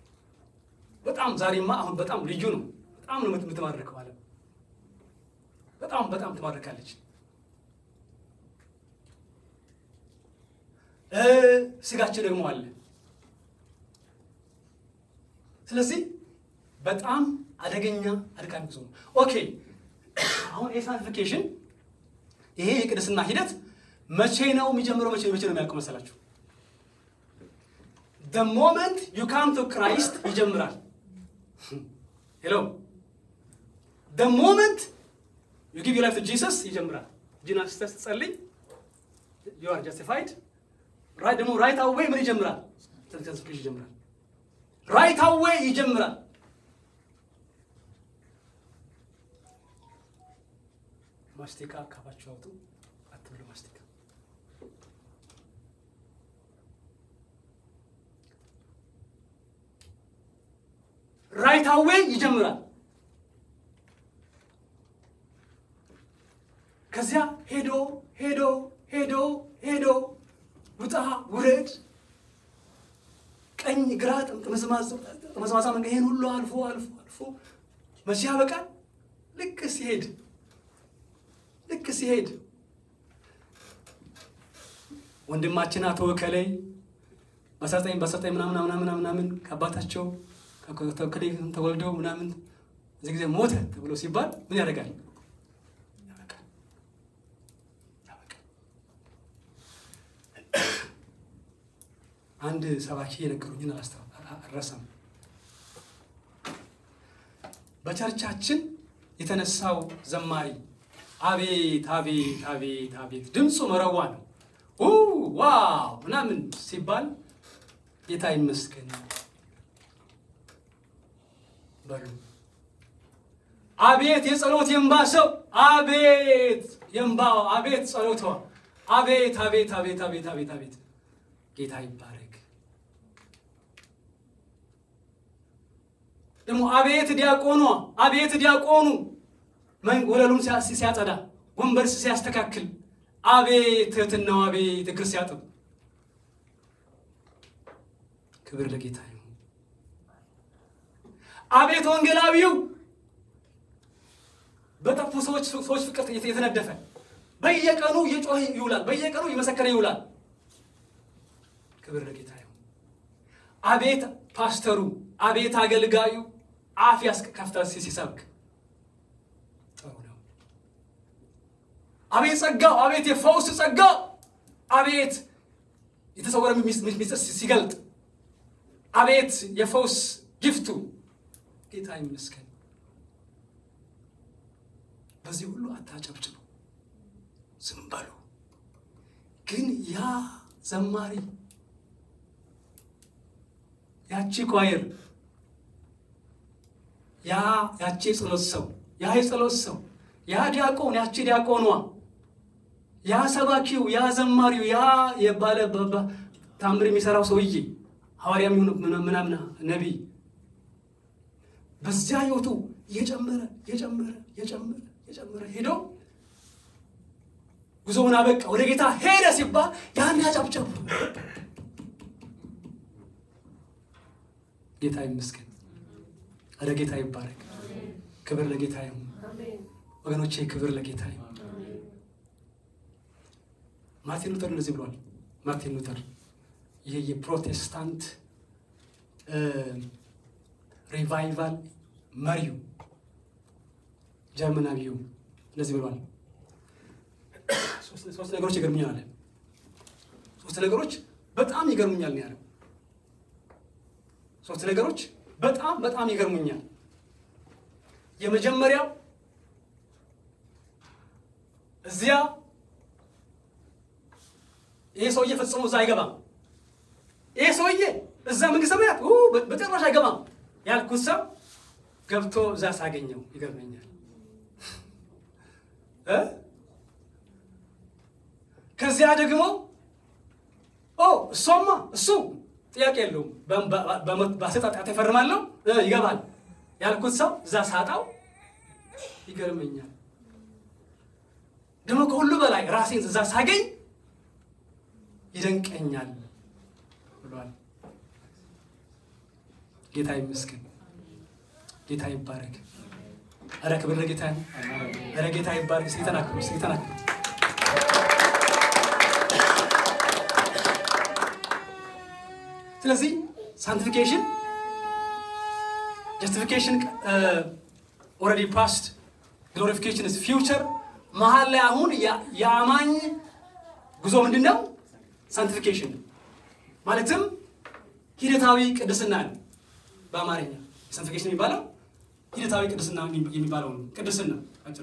በጣም ዛሬማ አሁን በጣም ልዩ ነው። በጣም ነው የምትማርከው ዓለም። በጣም በጣም ትማርካለች። ስጋችን ደግሞ አለ። ስለዚህ በጣም አደገኛ አድካሚ ጉዞ ነው። ኦኬ አሁን የሳንቲፊኬሽን ይሄ የቅድስና ሂደት መቼ ነው የሚጀምረው? መቼ መቼ ነው የሚያልቀው መሰላችሁ? the moment you come to Christ ይጀምራል። ሄሎ the moment you give your life to Jesus ይጀምራል። ጂናስ ስትጸልይ you are justified ራይት ደግሞ ራይት አዌይ ምን ይጀምራል? ሳንቲፊኬሽን ይጀምራል። ራይት አዌይ ይጀምራል። ማስቲካ አካባችሁ አውጡ። አትብሉ ማስቲካ። ራይት አዌይ ይጀምራል። ከዚያ ሄዶ ሄዶ ሄዶ ሄዶ ውጣ ውረድ፣ ቀኝ ግራ ጠመዝማዛ መንገድ ይሄን ሁሉ አልፎ አልፎ አልፎ መቼ ያበቃል? ልክ ሲሄድ ልክ ሲሄድ ወንድማችን አቶ ወከላይ በአስራዘጠኝ በአስራዘጠኝ ምናምን ምናምን ምናምን ከአባታቸው ከወከሌ ተወልደው ምናምን እዚህ ጊዜ ሞተ ተብሎ ሲባል ምን ያደርጋል? ያበቃል ያበቃል። አንድ ሰባኪ የነገሩኝን አልረሳም። በቸርቻችን የተነሳው ዘማሪ አቤት አቤት አቤት አቤት ድምፁ መረዋ ነው። ዋው ምናምን ሲባል ጌታ ይመስገን በሉ። አቤት የጸሎት የእንባ ሰው አቤት የእንባው አቤት ጸሎቷ አቤት አቤት አቤት አቤት አቤት አቤት ጌታ ይባረክ። ደግሞ አቤት ዲያቆኗ አቤት ዲያቆኑ ወለሉን ሲያጸዳ ወንበር ሲያስተካክል አቤት ትህትናው አቤት እግር ሲያጥብ ክብር ለጌታ ይሁን። አቤት ወንጌላዊው በጠፉ ሰዎች ሰዎች ፍቅር የተነደፈ በየቀኑ እየጮኸ ይውላል፣ በየቀኑ እየመሰከረ ይውላል። ክብር ለጌታ ይሁን። አቤት ፓስተሩ፣ አቤት አገልጋዩ አፍ ያስከፍታ ሲሰብክ ጥሩ ነው። አቤት ጸጋው፣ አቤት የፈውስ ጸጋው፣ አቤት የተሰወረ ሚስጥር ሲገልጥ፣ አቤት የፈውስ ጊፍቱ። ጌታ ይመስገን። በዚህ ሁሉ አታጨብጭቡ፣ ዝም በሉ። ግን ያ ዘማሪ ያቺ ኳየር ያ ያቺ የጸሎት ሰው ያ የጸሎት ሰው ያ ዲያቆን ያቺ ዲያቆኗ ያ ሰባኪው ያ ዘማሪው ያ የባለ ታምር የሚሰራው ሰውዬ ሐዋርያ የሚሆን ምናምን ነቢይ በዚያ ህይወቱ እየጨመረ እየጨመረ እየጨመረ እየጨመረ ሄዶ ጉዞውን አበቃ፣ ወደ ጌታ ሄደ ሲባል ያን ያጨብጨቡ። ጌታ ይመስገን። ወደ ጌታ ይባረክ። ክብር ለጌታ ይሁን። ወገኖቼ ክብር ለጌታ ይሁን። ማርቲን ሉተር እንደዚህ ብሏል። ማርቲን ሉተር ይሄ የፕሮቴስታንት ሪቫይቫል መሪው ጀርመናዊው እንደዚህ ብሏል። ሶስት ነገሮች ይገርሙኛል አለ። ሶስት ነገሮች በጣም ይገርሙኛል ነው ያለው። ሶስት ነገሮች በጣም በጣም ይገርሙኛል። የመጀመሪያው እዚያ ይሄ ሰውዬ ፈጽሞ እዛ አይገባም። ይሄ ሰውዬ እዛ መንግስተ ሰማያት በጭራሽ አይገባም ያልኩት ሰው ገብቶ እዛ ሳገኘው ይገርመኛል። ከዚያ ደግሞ እሷማ እሱ ጥያቄ የለውም በአሰጣጣት ይፈርማለሁ ይገባል ያልኩት ሰው እዛ ሳጣው ይገርመኛል። ደግሞ ከሁሉ በላይ ራሴን እዛ ሳገኝ ይደንቀኛል ብሏል። ጌታ ይመስገን። ጌታ ይባረክ። ኧረ ክብር ለጌታ ነው። ኧረ ጌታ ይባርክ። እስኪ ተናገሩ፣ እስኪ ተናገሩ። ስለዚህ ሳንቲፊኬሽን ጀስቲፊኬሽን ኦልሬዲ ፓስት ግሎሪፊኬሽን ስ ፊውቸር መሀል ላይ አሁን የአማኝ ጉዞ ምንድን ነው? ሳንቲፊኬሽን ማለትም ሂደታዊ ቅድስና ነው። በአማርኛ ሳንቲፊኬሽን የሚባለው ሂደታዊ ቅድስና የሚባለው ነው። ቅድስና አጭር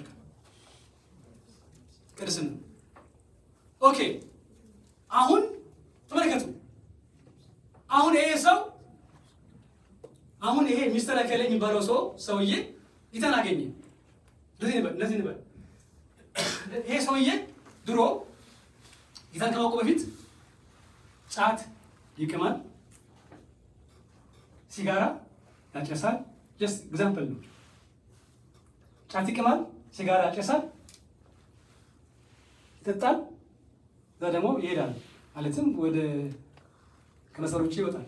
ቅድስና። ኦኬ አሁን ተመልከቱ። አሁን ይሄ ሰው አሁን ይሄ ሚስተር እከሌ የሚባለው ሰው ሰውዬ ጌታን አገኘ። እንደዚህ ንበል እንደዚህ ንበል። ይሄ ሰውዬ ድሮ ጌታን ከማውቁ በፊት ጫት ይቅማል፣ ሲጋራ ያጨሳል። ጀስት ኤግዛምፕል ነው። ጫት ይቅማል፣ ሲጋራ ያጨሳል፣ ይጠጣል፣ እዛ ደግሞ ይሄዳል። ማለትም ወደ ከመስመር ውጭ ይወጣል።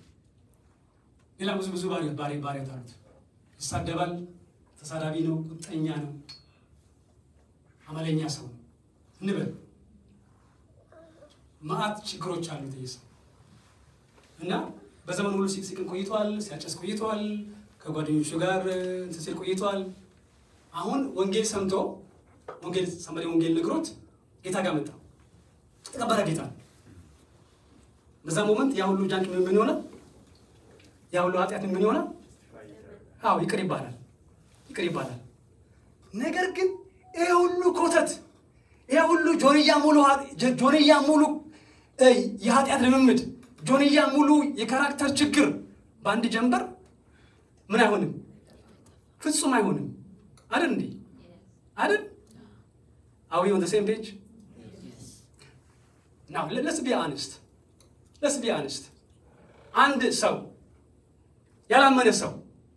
ሌላ ብዙ ብዙ ባሪ ባሪ ባሪያት አሉት። ይሳደባል፣ ተሳዳቢ ነው፣ ቁጠኛ ነው፣ አመለኛ ሰው ነው እንበል። መዓት ችግሮች አሉት ይህ ሰው እና በዘመኑ ሁሉ ሲቅም ቆይቷል፣ ሲያጨስ ቆይቷል፣ ከጓደኞቹ ጋር እንትን ሲል ቆይቷል። አሁን ወንጌል ሰምቶ ወንጌል ሰንበዴ ወንጌል ነግሮት ጌታ ጋር መጣ። ተቀበረ ጌታ በዛ ሞመንት ያ ሁሉ ጃንክ ምን ምን ይሆናል? ያ ሁሉ ኃጢአት ምን ይሆናል? አዎ ይቅር ይባላል፣ ይቅር ይባላል። ነገር ግን ይሄ ሁሉ ኮተት፣ ይሄ ሁሉ ጆንያ ሙሉ ጆንያ ሙሉ የኃጢአት ልምምድ፣ ጆንያ ሙሉ የካራክተር ችግር በአንድ ጀንበር ምን አይሆንም? ፍጹም አይሆንም። አይደል እንዴ? አይደል? አዊ ኦን ሴም ፔጅ ናው ለስ ቢ አንስት ለስ ቢ አንስት አንድ ሰው ያላመነ ሰው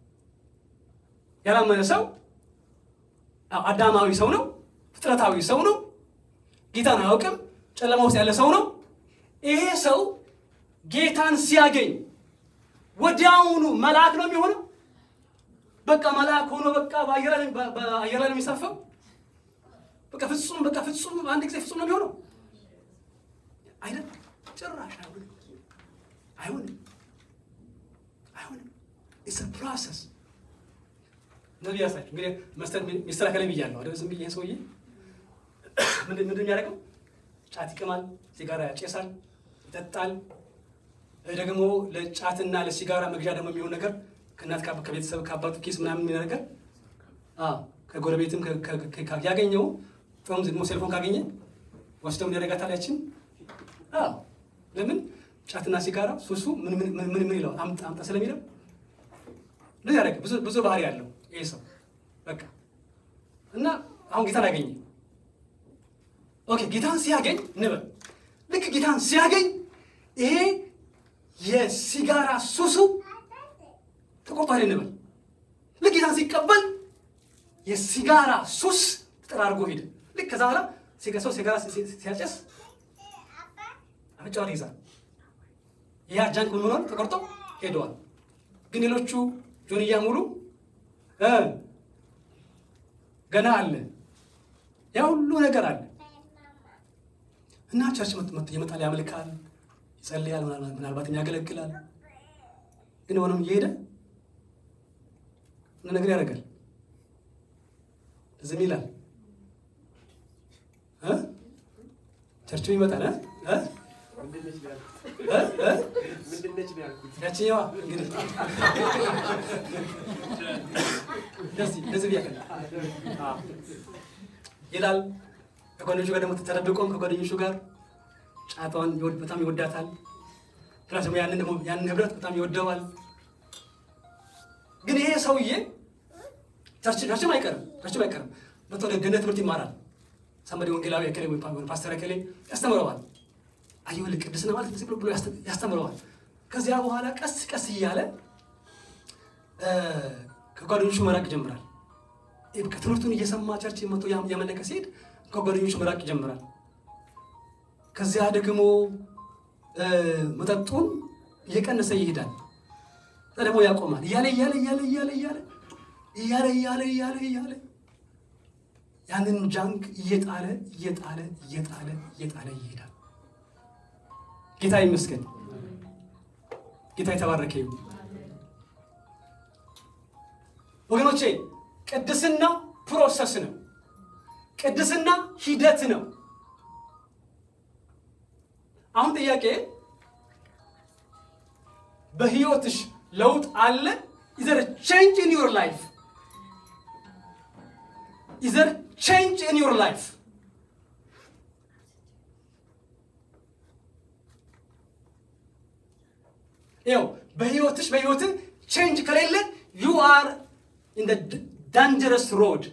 ያላመነ ሰው አዳማዊ ሰው ነው፣ ፍጥረታዊ ሰው ነው፣ ጌታን አያውቅም፣ ጨለማ ውስጥ ያለ ሰው ነው። ይሄ ሰው ጌታን ሲያገኝ ወዲያውኑ መልአክ ነው የሚሆነው። በቃ መልአክ ሆኖ በቃ በአየር ላይ ነው የሚሳፈው። በቃ ፍጹም በቃ ፍጹም አንድ ጊዜ ፍጹም ነው የሚሆነው አይደል? ጭራሽ አይሆንም፣ አይሆንም፣ አይሆንም። ኢትስ አ ፕሮሰስ ነቢ ያሳችሁ እንግዲህ ሚስተር ከላይ ብያለሁ አይደል? ዝም ብዬ ይሄ ሰውዬ ምንድን ምንድን የሚያደርገው ጫት ይቅማል፣ ሲጋራ ያጨሳል፣ ይጠጣል። ደግሞ ለጫትና ለሲጋራ መግዣ ደግሞ የሚሆን ነገር ከእናት ከቤተሰብ ከአባቱ ኬስ ምናምን የሚሆን ነገር ከጎረቤትም ያገኘው ም ደግሞ ሴልፎን ካገኘ ወስደው ያደርጋታል ያችን ለምን ጫትና ሲጋራ ሱሱ ምን ምን ምን ይለዋል አምጣ አምጣ ስለሚለው እንደዚህ ያደረገ ብዙ ብዙ ባህሪ ያለው ይሄ ሰው በቃ እና አሁን ጌታን አገኘ። ኦኬ ጌታን ሲያገኝ እንበል ልክ ጌታን ሲያገኝ ይሄ የሲጋራ ሱሱ ተቆርጧል እንበል። ልክ ጌታን ሲቀበል የሲጋራ ሱስ ተጠራርጎ ሄደ። ልክ ከዛ በኋላ ሰው ሲጋራ ሲያጨስ አፍንጫውን ይይዛል። ያ ጃንክ ምን ሆኗል? ተቆርጦ ሄደዋል። ግን ሌሎቹ ጆንያ ሙሉ ገና አለ። ያ ሁሉ ነገር አለ እና ቸርች ይመጣል፣ ያመልካል፣ ይጸልያል፣ ምናልባትም ያገለግላል። ግን ሆኖም እየሄደ ነገር ያደርጋል፣ ዝም ይላል። ቸርችም ይመጣል ያችኛዋ እንግዲህ እንደዚህ ብያለሁ ይላል። ከጓደኞቹ ጋር ደግሞ ተደብቆም ከጓደኞቹ ጋር ጫቷን በጣም ይወዳታል። ፕላስ ደግሞ ያንን ደግሞ ያንን ህብረት በጣም ይወደዋል። ግን ይሄ ሰውዬ ቸርችም አይቀርም ቸርችም አይቀርም መቶ ገነት ትምህርት ይማራል። ሰንበዴ ወንጌላዊ እከሌ ወይ ፓስተር እከሌ ያስተምረዋል። አየሁልህ ቅድስና ማለት እንደዚህ ብሎ ያስተምረዋል። ከዚያ በኋላ ቀስ ቀስ እያለ ከጓደኞቹ መራቅ ይጀምራል። ትምህርቱን እየሰማ ቸርች መቶ ያመለከ ሲሄድ ከጓደኞቹ መራቅ ይጀምራል። ከዚያ ደግሞ መጠጡን እየቀነሰ ይሄዳል። ደግሞ ያቆማል። እያለ እያለ እያለ እያለ እያለ እያለ እያለ እያለ እያለ ያንን ጃንክ እየጣለ እየጣለ እየጣለ እየጣለ ይሄዳል። ጌታ ይመስገን። ጌታ የተባረከ ይሁን። ወገኖቼ ቅድስና ፕሮሰስ ነው። ቅድስና ሂደት ነው። አሁን ጥያቄ በህይወትሽ ለውጥ አለ? ኢዘር ቼንጅ ኢን ዩር ላይፍ ኢዘር ቼንጅ ኢን ዩር ላይፍ ይኸው በህይወትሽ በህይወትህ ቼንጅ ከሌለ ዩ አር ኢን ዳንጀረስ ሮድ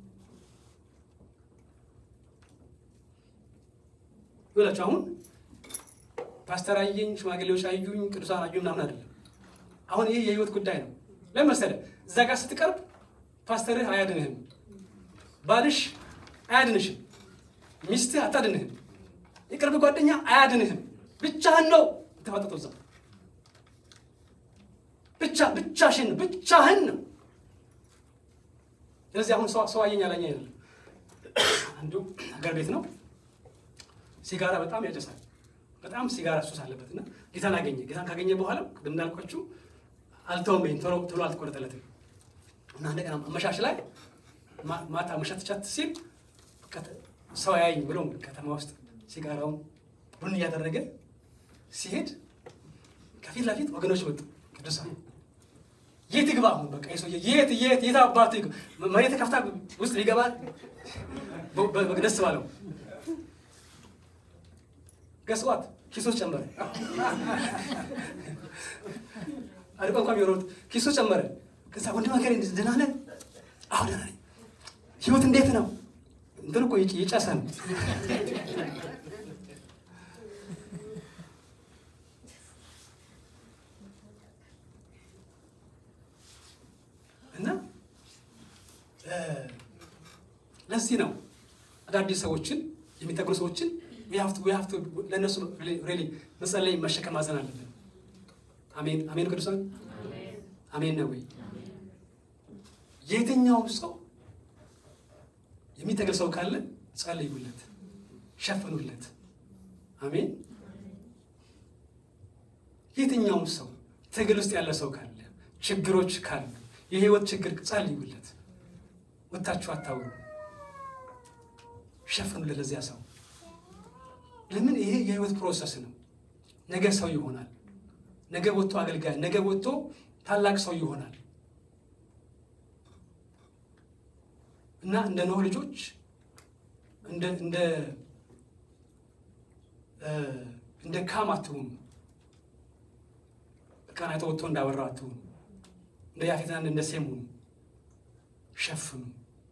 ይላችሁ አሁን ፓስተር አየኝ፣ ሽማግሌዎች አዩኝ፣ ቅዱሳን አዩኝ ምናምን አይደለም። አሁን ይህ የህይወት ጉዳይ ነው። ለምን መሰለህ? እዛ ጋር ስትቀርብ ፓስተርህ አያድንህም፣ ባልሽ አያድንሽም፣ ሚስትህ አታድንህም፣ የቅርብ ጓደኛ አያድንህም። ብቻህን ነው የተፋጠጠው እዛ ብቻ ብቻሽን ብቻህን ነው። ስለዚህ አሁን ሰው አየኝ አላኝ አይደለም። አንዱ ሀገር ቤት ነው ሲጋራ በጣም ያጨሳል። በጣም ሲጋራ ሱስ አለበት እና ጌታን አገኘ። ጌታን ካገኘ በኋላ ቅድም እንዳልኳችሁ አልተውም፣ ቶሎ ቶሎ አልተቆረጠለትም እና እንደገና አመሻሽ ላይ ማታ መሸትቻት ሲል ሰው ያይኝ ብሎ ከተማ ውስጥ ሲጋራውን ቡን እያደረገ ሲሄድ ከፊት ለፊት ወገኖች መጡ። ቅዱሳን የት ይግባ? አሁን በቃ የሰውዬ የት የት የት አባቱ መሬት ከፍታ ውስጥ ሊገባ ደስ ባለው ገስዋት ኪሶች ጨመረ። አልቆ እንኳን የሮጥ ኪሶች ጨመረ። ከዛ ወንድም ሀገር ደህና ነህ? አዎ ደህና ነኝ። ህይወት እንዴት ነው? እንትን እኮ የጨሰ ነው። እና ለዚህ ነው አዳዲስ ሰዎችን የሚጠቅሙ ሰዎችን ለእነሱ ሬሊ መጸለይ መሸከም ማዘን አለብን። አሜን አሜን። ቅዱሳን አሜን ነው ወይ? የትኛውም ሰው የሚጠቅል ሰው ካለ ጸልዩለት፣ ሸፍኑለት። አሜን። የትኛውም ሰው ትግል ውስጥ ያለ ሰው ካለ ችግሮች ካሉ የህይወት ችግር ጸልዩለት። ወታችሁ አታውሩ፣ ሸፍኑለት ለዚያ ሰው ለምን ይሄ የህይወት ፕሮሰስ ነው። ነገ ሰው ይሆናል። ነገ ወጥቶ አገልጋይ፣ ነገ ወጥቶ ታላቅ ሰው ይሆናል እና እንደ ኖህ ልጆች እንደ እንደ እንደ ካም አትሁኑ። በቃና አይቶ ወጥቶ እንዳወራው አትሁኑ። እንደ ያፌትና እንደ ሴም ሁኑ። ሸፍኑ።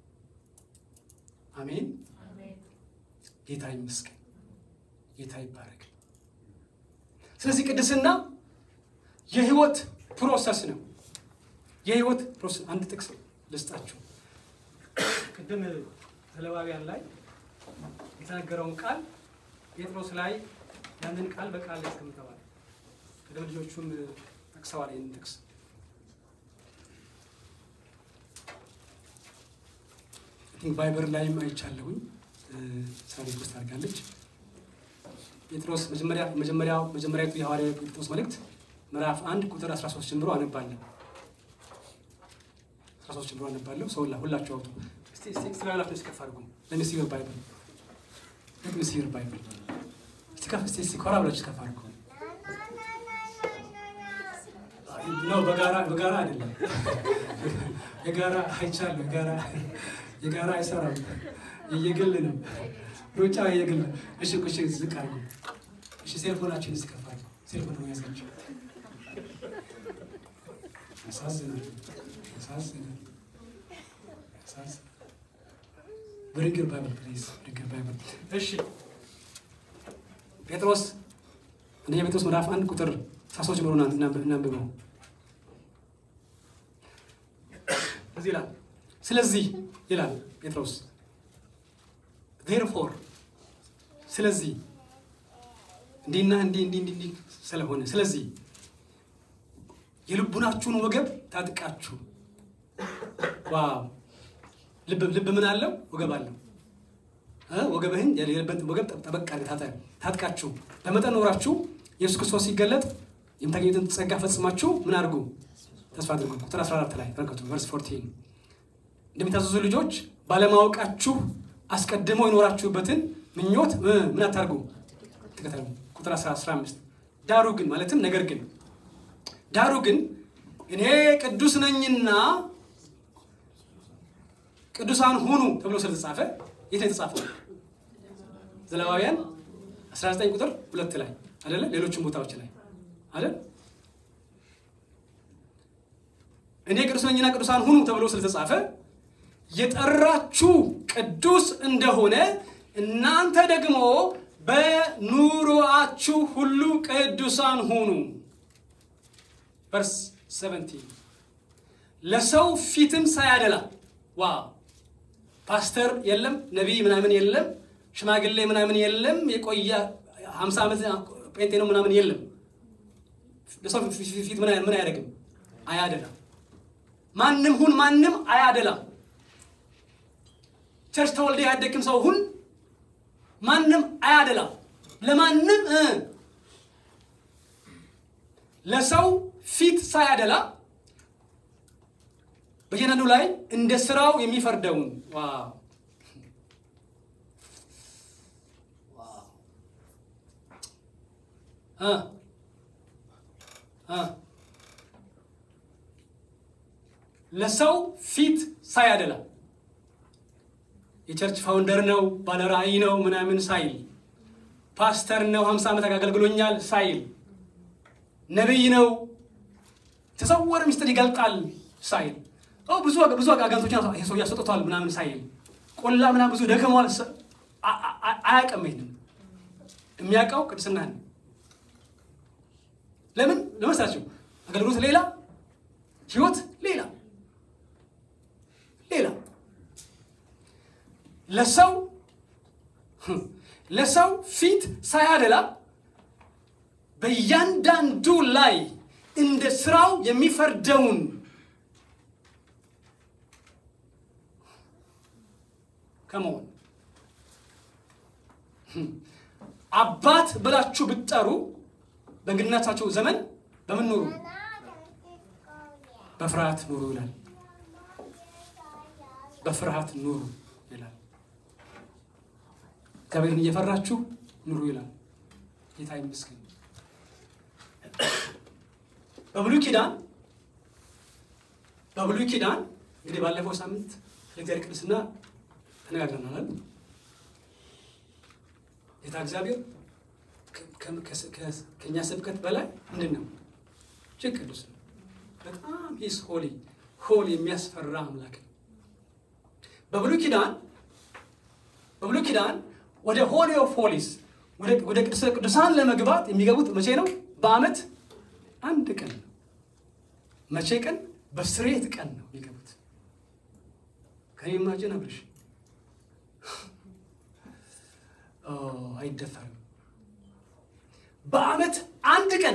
አሜን። ጌታ ይመስገን። ጌታ ይባረክ። ስለዚህ ቅድስና የህይወት ፕሮሰስ ነው። የህይወት ፕሮሰስ አንድ ጥቅስ ልስጣችሁ። ቅድም ዘሌዋውያን ላይ የተነገረውን ቃል ጴጥሮስ ላይ ያንን ቃል በቃል ያስቀምጠዋል። ቅድም ልጆቹም ጠቅሰዋል ይህንን ጥቅስ ባይበር ላይም አይቻለሁኝ። ሳሪ ውስጥ አድርጋለች። ጴጥሮስ መጀመሪያ መጀመሪያው መጀመሪያቱ የሐዋርያ ጴጥሮስ መልእክት ምዕራፍ አንድ ቁጥር 13 ጀምሮ አነባለሁ። 13 ጀምሮ አነባለሁ። ሰው ሁላችሁ አውጡ። እስቲ እስቲ ስላላችሁ እስከፍ አድርጉ። ለሚ ሲር ባይብል ለሚ ሲር ባይብል እስቲ ከፍ እስቲ እስቲ ኮራ ብላችሁ እስከፍ አድርጉ። ነው በጋራ በጋራ አይደለም። የጋራ አይቻለሁ። የጋራ የጋራ አይሰራም። የየግል ነው። ሩጫ የግል ነው። እሺ እሺ፣ ዝቅ አድርጉ። እሺ ሴልፎናችን እስከፍ አድርጉ። ሴልፎን ነው ያዛችሁ። ያሳዝናል፣ ያሳዝናል፣ ያሳዝናል። ብሪንግር ባይብል ፕሊዝ፣ ብሪንግር ባይብል። እሺ ጴጥሮስ አንደኛ ጴጥሮስ ምዕራፍ አንድ ቁጥር አስራ ሶስት ጀምሮ እናንብበው። እዚህ ይላል ስለዚህ ይላል ጴጥሮስ ዜርፎር ስለዚህ እንዲህና እንዲህ እንዲህ እንዲህ ስለሆነ ስለዚህ የልቡናችሁን ወገብ ታጥቃችሁ ዋው ልብ ልብ ምን አለው? ወገብ አለው። እ ወገብህን የሌለበት ወገብ ጠበቅ አድርገህ ታጥቃችሁ በመጠን ኖራችሁ ኢየሱስ ክርስቶስ ሲገለጥ የምታገኙትን ጸጋ ፈጽማችሁ ምን አድርጉ? ተስፋ አድርጉ። ቁጥር 14 ላይ ተመልከቱ። ቨርስ 14 እንደሚታዘዙ ልጆች ባለማወቃችሁ አስቀድመው የኖራችሁበትን ምኞት ምን አታርጉ? ተከተሉ። ቁጥር 15 ዳሩ ግን ማለትም ነገር ግን ዳሩ ግን እኔ ቅዱስ ነኝና ቅዱሳን ሁኑ ተብሎ ስለተጻፈ የት ነው የተጻፈው? ዘሌዋውያን 19 ቁጥር ሁለት ላይ አይደለ? ሌሎችም ቦታዎች ላይ አይደል? እኔ ቅዱስ ነኝና ቅዱሳን ሁኑ ተብሎ ስለተጻፈ የጠራችሁ ቅዱስ እንደሆነ እናንተ ደግሞ በኑሮአችሁ ሁሉ ቅዱሳን ሁኑ። ቨርስ 17 ለሰው ፊትም ሳያደላ ዋ ፓስተር የለም፣ ነቢይ ምናምን የለም፣ ሽማግሌ ምናምን የለም፣ የቆየ 50 ዓመት ጴንጤ ነው ምናምን የለም። ለሰው ፊት ምን አያደርግም? አያደላም። ማንም ሁን ማንም አያደላም። ቸርች ተወልደ ያደግም ሰው ሁን ማንም አያደላም። ለማንም ለሰው ፊት ሳያደላ በየነኑ ላይ እንደ ስራው የሚፈርደውን ለሰው ፊት ሳያደላ የቸርች ፋውንደር ነው ባለራእይ ነው ምናምን ሳይል ፓስተር ነው ሀምሳ ዓመት አገልግሎኛል ሳይል ነቢይ ነው ተሰወረ ሚስጥር ይገልጣል ሳይል ብዙ ብዙ አጋንቶችን ሰው ያስወጥቷል ምናምን ሳይል ቆላ ምናምን ብዙ ደከሟል አያውቅም። ይሄንን የሚያውቀው ቅድስና ነው። ለምን ለመሳቸው አገልግሎት ሌላ፣ ህይወት ሌላ ሌላ ለሰው ለሰው ፊት ሳያደላ በእያንዳንዱ ላይ እንደ ስራው የሚፈርደውን ከመሆን አባት ብላችሁ ብትጠሩ በእንግድነታቸው ዘመን በምን ኑሩ? በፍርሃት ኑሩ ይላል። በፍርሃት ኑሩ ይላል። እግዚአብሔርን እየፈራችሁ ኑሩ ይላል። ጌታ ይመስገን። በብሉይ ኪዳን በብሉይ ኪዳን እንግዲህ ባለፈው ሳምንት የእግዚአብሔር ቅድስና ተነጋግረናል። ጌታ እግዚአብሔር ከእኛ ስብከት በላይ ምንድን ነው? እጅግ ቅዱስ ነው። በጣም ሂስ ሆሊ ሆል የሚያስፈራ አምላክ ነው። በብሉይ ኪዳን በብሉይ ኪዳን ወደ ሆሊ ኦፍ ሆሊስ ወደ ቅዱሰ ቅዱሳን ለመግባት የሚገቡት መቼ ነው? በዓመት አንድ ቀን ነው። መቼ ቀን? በስሬት ቀን ነው የሚገቡት። ከኔ ማጀን አብርሽ አይደፈርም። በዓመት አንድ ቀን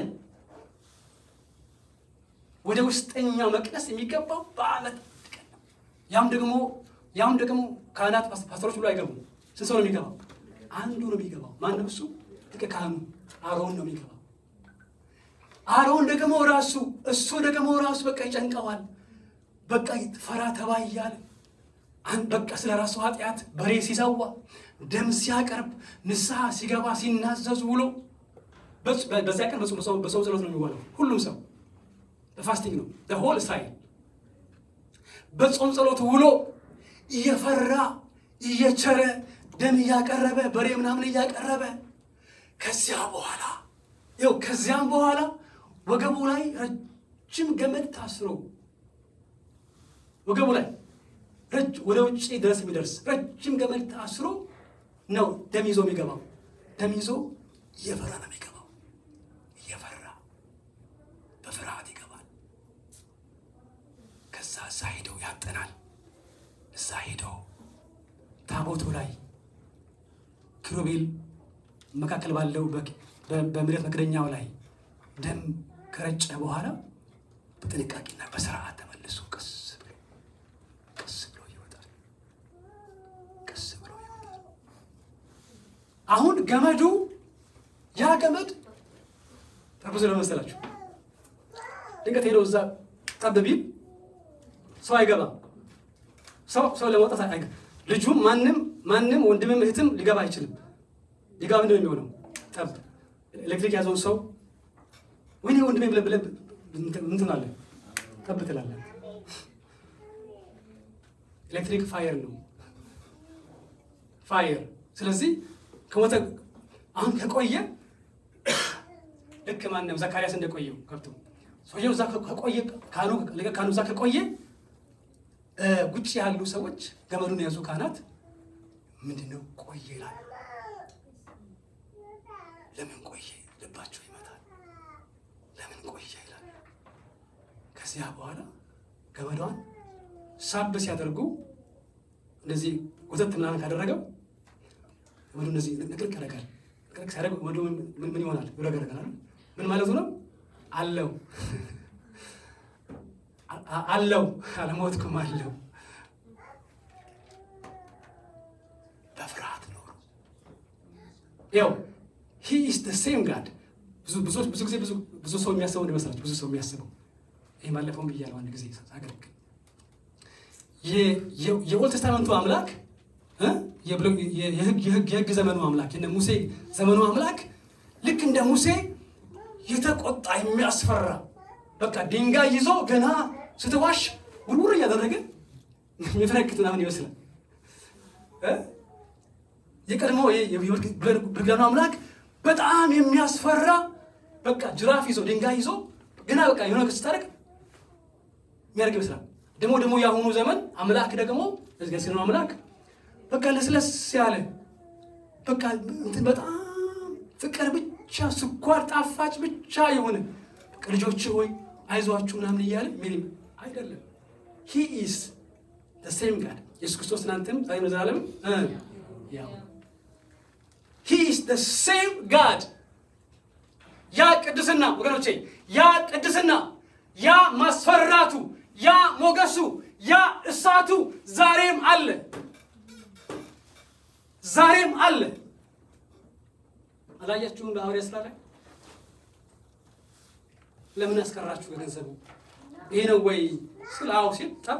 ወደ ውስጠኛው መቅደስ የሚገባው በዓመት አንድ ቀን ነው። ያም ደግሞ ያም ደግሞ ካህናት ፓስተሮች ብሎ አይገቡም። ስንት ሰው ነው የሚገባው? አንዱ ነው የሚገባው። ማነው እሱ? ሊቀ ካህኑ አሮን ነው የሚገባው። አሮን ደግሞ ራሱ እሱ ደግሞ ራሱ በቃ ይጨንቀዋል። በቃ ፈራ ተባ እያለ በቃ ስለ ራሱ ኃጢአት በሬ ሲሰዋ ደም ሲያቀርብ ንስሐ ሲገባ ሲናዘዝ ውሎ በዚያ ቀን በሰው ጸሎት ነው የሚዋለው። ሁሉም ሰው በፋስቲንግ ነው ሆል እስራኤል በጾም ጸሎት ውሎ እየፈራ እየቸረ ደም እያቀረበ በሬ ምናምን እያቀረበ ከዚያ በኋላ ይኸው ከዚያም በኋላ ወገቡ ላይ ረጅም ገመድ ታስሮ ወገቡ ላይ ወደ ውጭ ድረስ የሚደርስ ረጅም ገመድ ታስሮ ነው ደም ይዞ የሚገባው። ደም ይዞ እየፈራ ነው የሚገባው። እየፈራ በፍርሃት ይገባል። ከዛ እዛ ሄደው ያጠናል። እዛ ሄደው ታቦቱ ላይ ኪሩቤል መካከል ባለው በምድረት መክደኛው ላይ ደም ከረጨ በኋላ በጥንቃቄና በስርዓት ተመልሶ ቀስ ብሎ አሁን ገመዱ ያ ገመድ ተርኩዞ ለመሰላችሁ ድንገት ሄደው እዛ ጠብ ቢል ሰው አይገባም። ሰው ሰው ለመውጣት አይገ ልጁም ማንም ማንም ወንድምም እህትም ሊገባ አይችልም። ሊገባ ምንድን ነው የሚሆነው? ጠብ ኤሌክትሪክ ያዘውን ሰው ወይኔ ወንድሜ ብለህ ብለህ ምን ትላለህ? ጠብ ትላለህ። ኤሌክትሪክ ፋየር ነው ፋየር። ስለዚህ ከሞተ አሁን ከቆየ ልክ ማንም ዘካርያስ እንደቆየው ከብቶ ሰውየው እዛ ከቆየ ካህኑ ካህኑ እዛ ከቆየ ውጭ ያሉ ሰዎች ገመዱን የያዙ ካህናት ምንድን ነው ቆየ ይላል። ለምን ቆየ ልባቸው ይመታል። ለምን ቆየ ይላል። ከዚያ በኋላ ገመዷን ሳብ ሲያደርጉ እንደዚህ ጉተት ምናምን ካደረገው ገመዱ እንደዚህ ንቅልቅ ያደርጋል። ንቅልቅ ሲያደርግ ገመዱ ምን ይሆናል? ይረገረጋል። ምን ማለቱ ነው? አለው አለው አልሞትኩም አለው። በፍርሃት ኖሩ። ያው ሂ ኢዝ ደ ሴም ጋድ። ብዙ ብዙ ጊዜ ብዙ ሰው የሚያስበው እንደመሰላችሁ ብዙ ሰው የሚያስበው ይህ ባለፈውም ብያለሁ አንድ ጊዜ ሳገለግል የኦልድ ቴስታመንቱ አምላክ የህግ ዘመኑ አምላክ የነ ሙሴ ዘመኑ አምላክ ልክ እንደ ሙሴ የተቆጣ የሚያስፈራ በቃ ድንጋይ ይዞ ገና ስትዋሽ ውርውር እያደረገ የሚፈነክት ምናምን ይመስላል። የቀድሞ ብርግዳኑ አምላክ በጣም የሚያስፈራ በቃ ጅራፍ ይዞ ድንጋይ ይዞ ገና በቃ የሆነ ነገር ስታደርግ የሚያደርግ ይመስላል። ደግሞ ደግሞ የአሁኑ ዘመን አምላክ ደግሞ ሲሆነ አምላክ በቃ ለስለስ ያለ በቃ እንትን በጣም ፍቅር ብቻ ስኳር ጣፋጭ ብቻ የሆነ ልጆች ሆይ አይዟችሁ ምናምን እያለ ሚል አይደለም። ሂ ኢዝ ዘ ሴም ጋድ ኢየሱስ ክርስቶስ ትናንትም ዛሬ ለዘላለም ያው ሂ ኢዝ ዘ ሴም ጋድ። ያ ቅድስና ወገኖቼ፣ ያ ቅድስና፣ ያ ማስፈራቱ፣ ያ ሞገሱ፣ ያ እሳቱ ዛሬም አለ፣ ዛሬም አለ። አላያችሁም? በሐዋርያት ሥራ ላይ ለምን ያስቀራችሁ ገንዘቡ ይሄ ነው ወይ ስለ አዎ ሲል ጠብ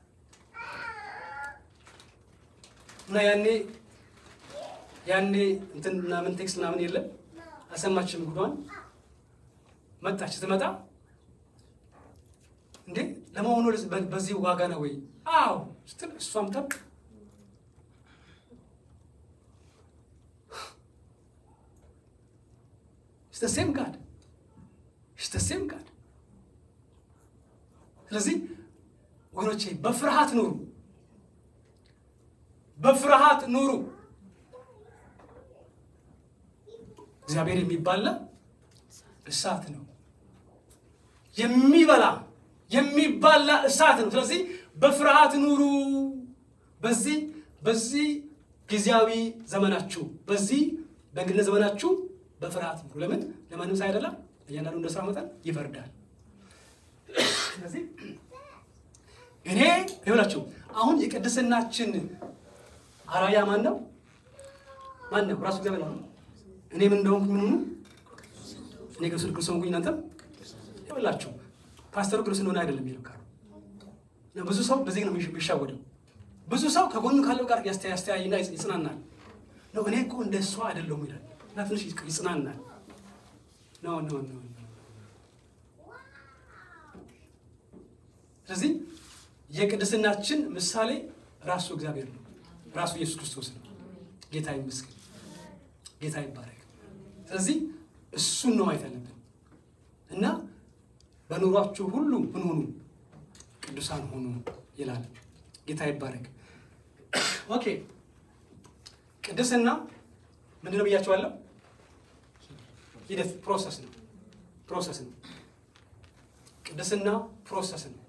እና ያኔ ያኔ እንትን ምናምን ቴክስት ምናምን የለም አልሰማችም ጉዷን መጣች ስትመጣ እንዴ ለመሆኑ በዚህ ዋጋ ነው ወይ አዎ ስትል እሷም ጠብ ሴም ጋድ ሴም ጋድ ስለዚህ ወገኖቼ በፍርሃት ኑሩ፣ በፍርሃት ኑሩ። እግዚአብሔር የሚባላ እሳት ነው፣ የሚበላ የሚባላ እሳት ነው። ስለዚህ በፍርሃት ኑሩ። በዚህ በዚህ ጊዜያዊ ዘመናችሁ በዚህ በእንግድነት ዘመናችሁ በፍርሃት ኑሩ። ለምን ለማንም ሳይደላ እያንዳንዱ እንደ ስራ መጠን ይፈርዳል። ስለዚህ እኔ ይኸውላችሁ አሁን የቅድስናችን አራያ ማን ነው? ማን ነው? ራሱ እግዚአብሔር ነው። እኔ ምን እንደሆንኩ ምን ሆኑ እኔ ቅዱስ ቅዱስ ሆንኩኝ እናንተም ይኸውላችሁ ፓስተሩ ቅዱስ እንደሆነ አይደለም የሚለው ካሉ ብዙ ሰው በዚህ ነው የሚሻወደው። ብዙ ሰው ከጎኑ ካለው ጋር ያስተያይና ይጽናናል። ነው እኔ እኮ እንደ እሷ አይደለሁም ይላል እና ትንሽ ይጽናናል። ኖ ኖ ኖ ስለዚህ የቅድስናችን ምሳሌ ራሱ እግዚአብሔር ነው፣ ራሱ ኢየሱስ ክርስቶስ ነው። ጌታ ይመስገን፣ ጌታ ይባረክ። ስለዚህ እሱን ነው ማየት ያለብን እና በኑሯችሁ ሁሉ ምን ሁኑ? ቅዱሳን ሁኑ ይላል። ጌታ ይባረክ። ኦኬ ቅድስና ምንድን ነው ብያቸዋለሁ? ሂደት ፕሮሰስ ነው። ፕሮሰስ ነው። ቅድስና ፕሮሰስ ነው።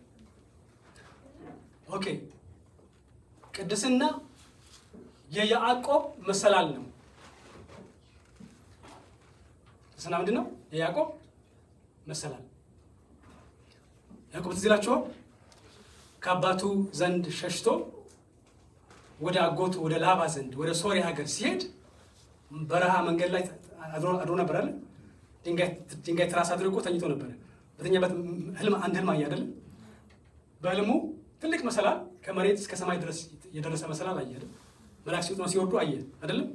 ኦኬ ቅድስና የያዕቆብ መሰላል ነው። ቅድስና ምንድን ነው? የያዕቆብ መሰላል። ያዕቆብ ትዝ ይላችኋል። ከአባቱ ዘንድ ሸሽቶ ወደ አጎቱ ወደ ላባ ዘንድ ወደ ሶሪያ ሀገር ሲሄድ በረሃ መንገድ ላይ አድሮ አድሮ ነበር አለ። ድንጋይ ድንጋይ ትራስ አድርጎ ተኝቶ ነበረ። በተኛበት ህልም አንድ ህልም አየ አይደለም። በህልሙ ትልቅ መሰላል ከመሬት እስከ ሰማይ ድረስ የደረሰ መሰላል አየ አይደል? መላእክት ሲወጡና ሲወርዱ አየ አይደለም።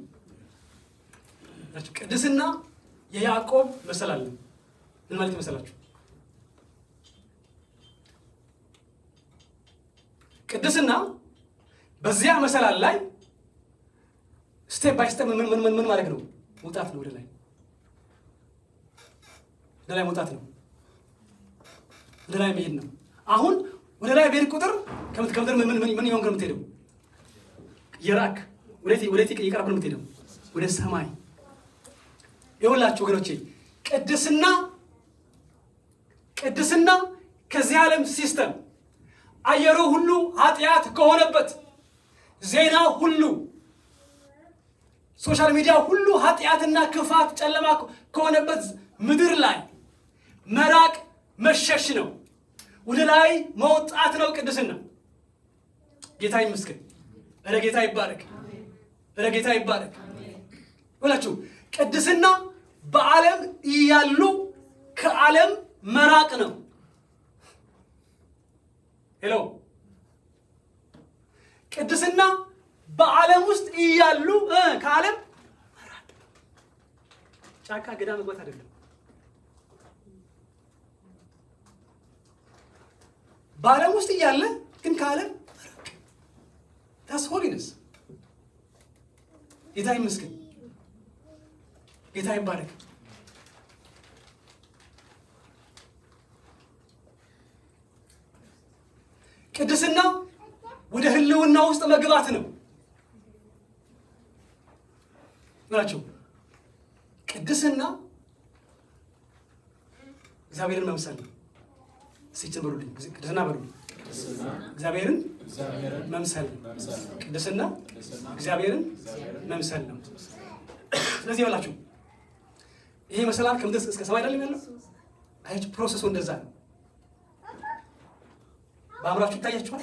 ቅድስና የያዕቆብ መሰላል ነው። ምን ማለት ይመስላችሁ? ቅድስና በዚያ መሰላል ላይ ስቴፕ ባይ ስቴፕ ምን ምን ምን ማድረግ ነው? መውጣት ነው። ወደ ላይ ወደ ላይ መውጣት ነው። ወደ ላይ መሄድ ነው። አሁን ወደ ላይ በሄድ ቁጥር ከምድር ምን ምን ምን ይሆን የምትሄደው? የራክ ወዴት ወዴት እየቀረብክ ነው የምትሄደው? ወደ ሰማይ። ይኸውላችሁ ወገኖቼ ቅድስና ቅድስና ከዚህ ዓለም ሲስተም አየሩ ሁሉ ኃጢአት ከሆነበት ዜና ሁሉ ሶሻል ሚዲያ ሁሉ ኃጢአትና ክፋት ጨለማ ከሆነበት ምድር ላይ መራቅ መሸሽ ነው። ወደ ላይ መውጣት ነው ቅድስና። ጌታ ይመስገን። እረ ጌታ ይባረክ። እረ ጌታ ይባረክ። ሁላችሁ ቅድስና በዓለም እያሉ ከዓለም መራቅ ነው። ሄሎ ቅድስና በዓለም ውስጥ እያሉ ከዓለም መራቅ ጫካ ገዳ መግባት አይደለም። በዓለም ውስጥ እያለ ግን ከዓለም መራቅ ታስ ሆሊነስ። ጌታ ይመስገን። ጌታ ይባረክ። ቅድስና ወደ ህልውና ውስጥ መግባት ነው ናቸው። ቅድስና እግዚአብሔርን መምሰል ነው። ሲችን በሉልኝ፣ ቅድስና በሉልኝ። እግዚአብሔርን መምሰል ነው። ቅድስና እግዚአብሔርን መምሰል ነው። ስለዚህ ይበላችሁ ይሄ መሰላል ከምድር እስከ ሰማይ አይደለም ያለው። አያችሁ ፕሮሰሱ እንደዛ ነው። በአእምራችሁ ይታያችኋል።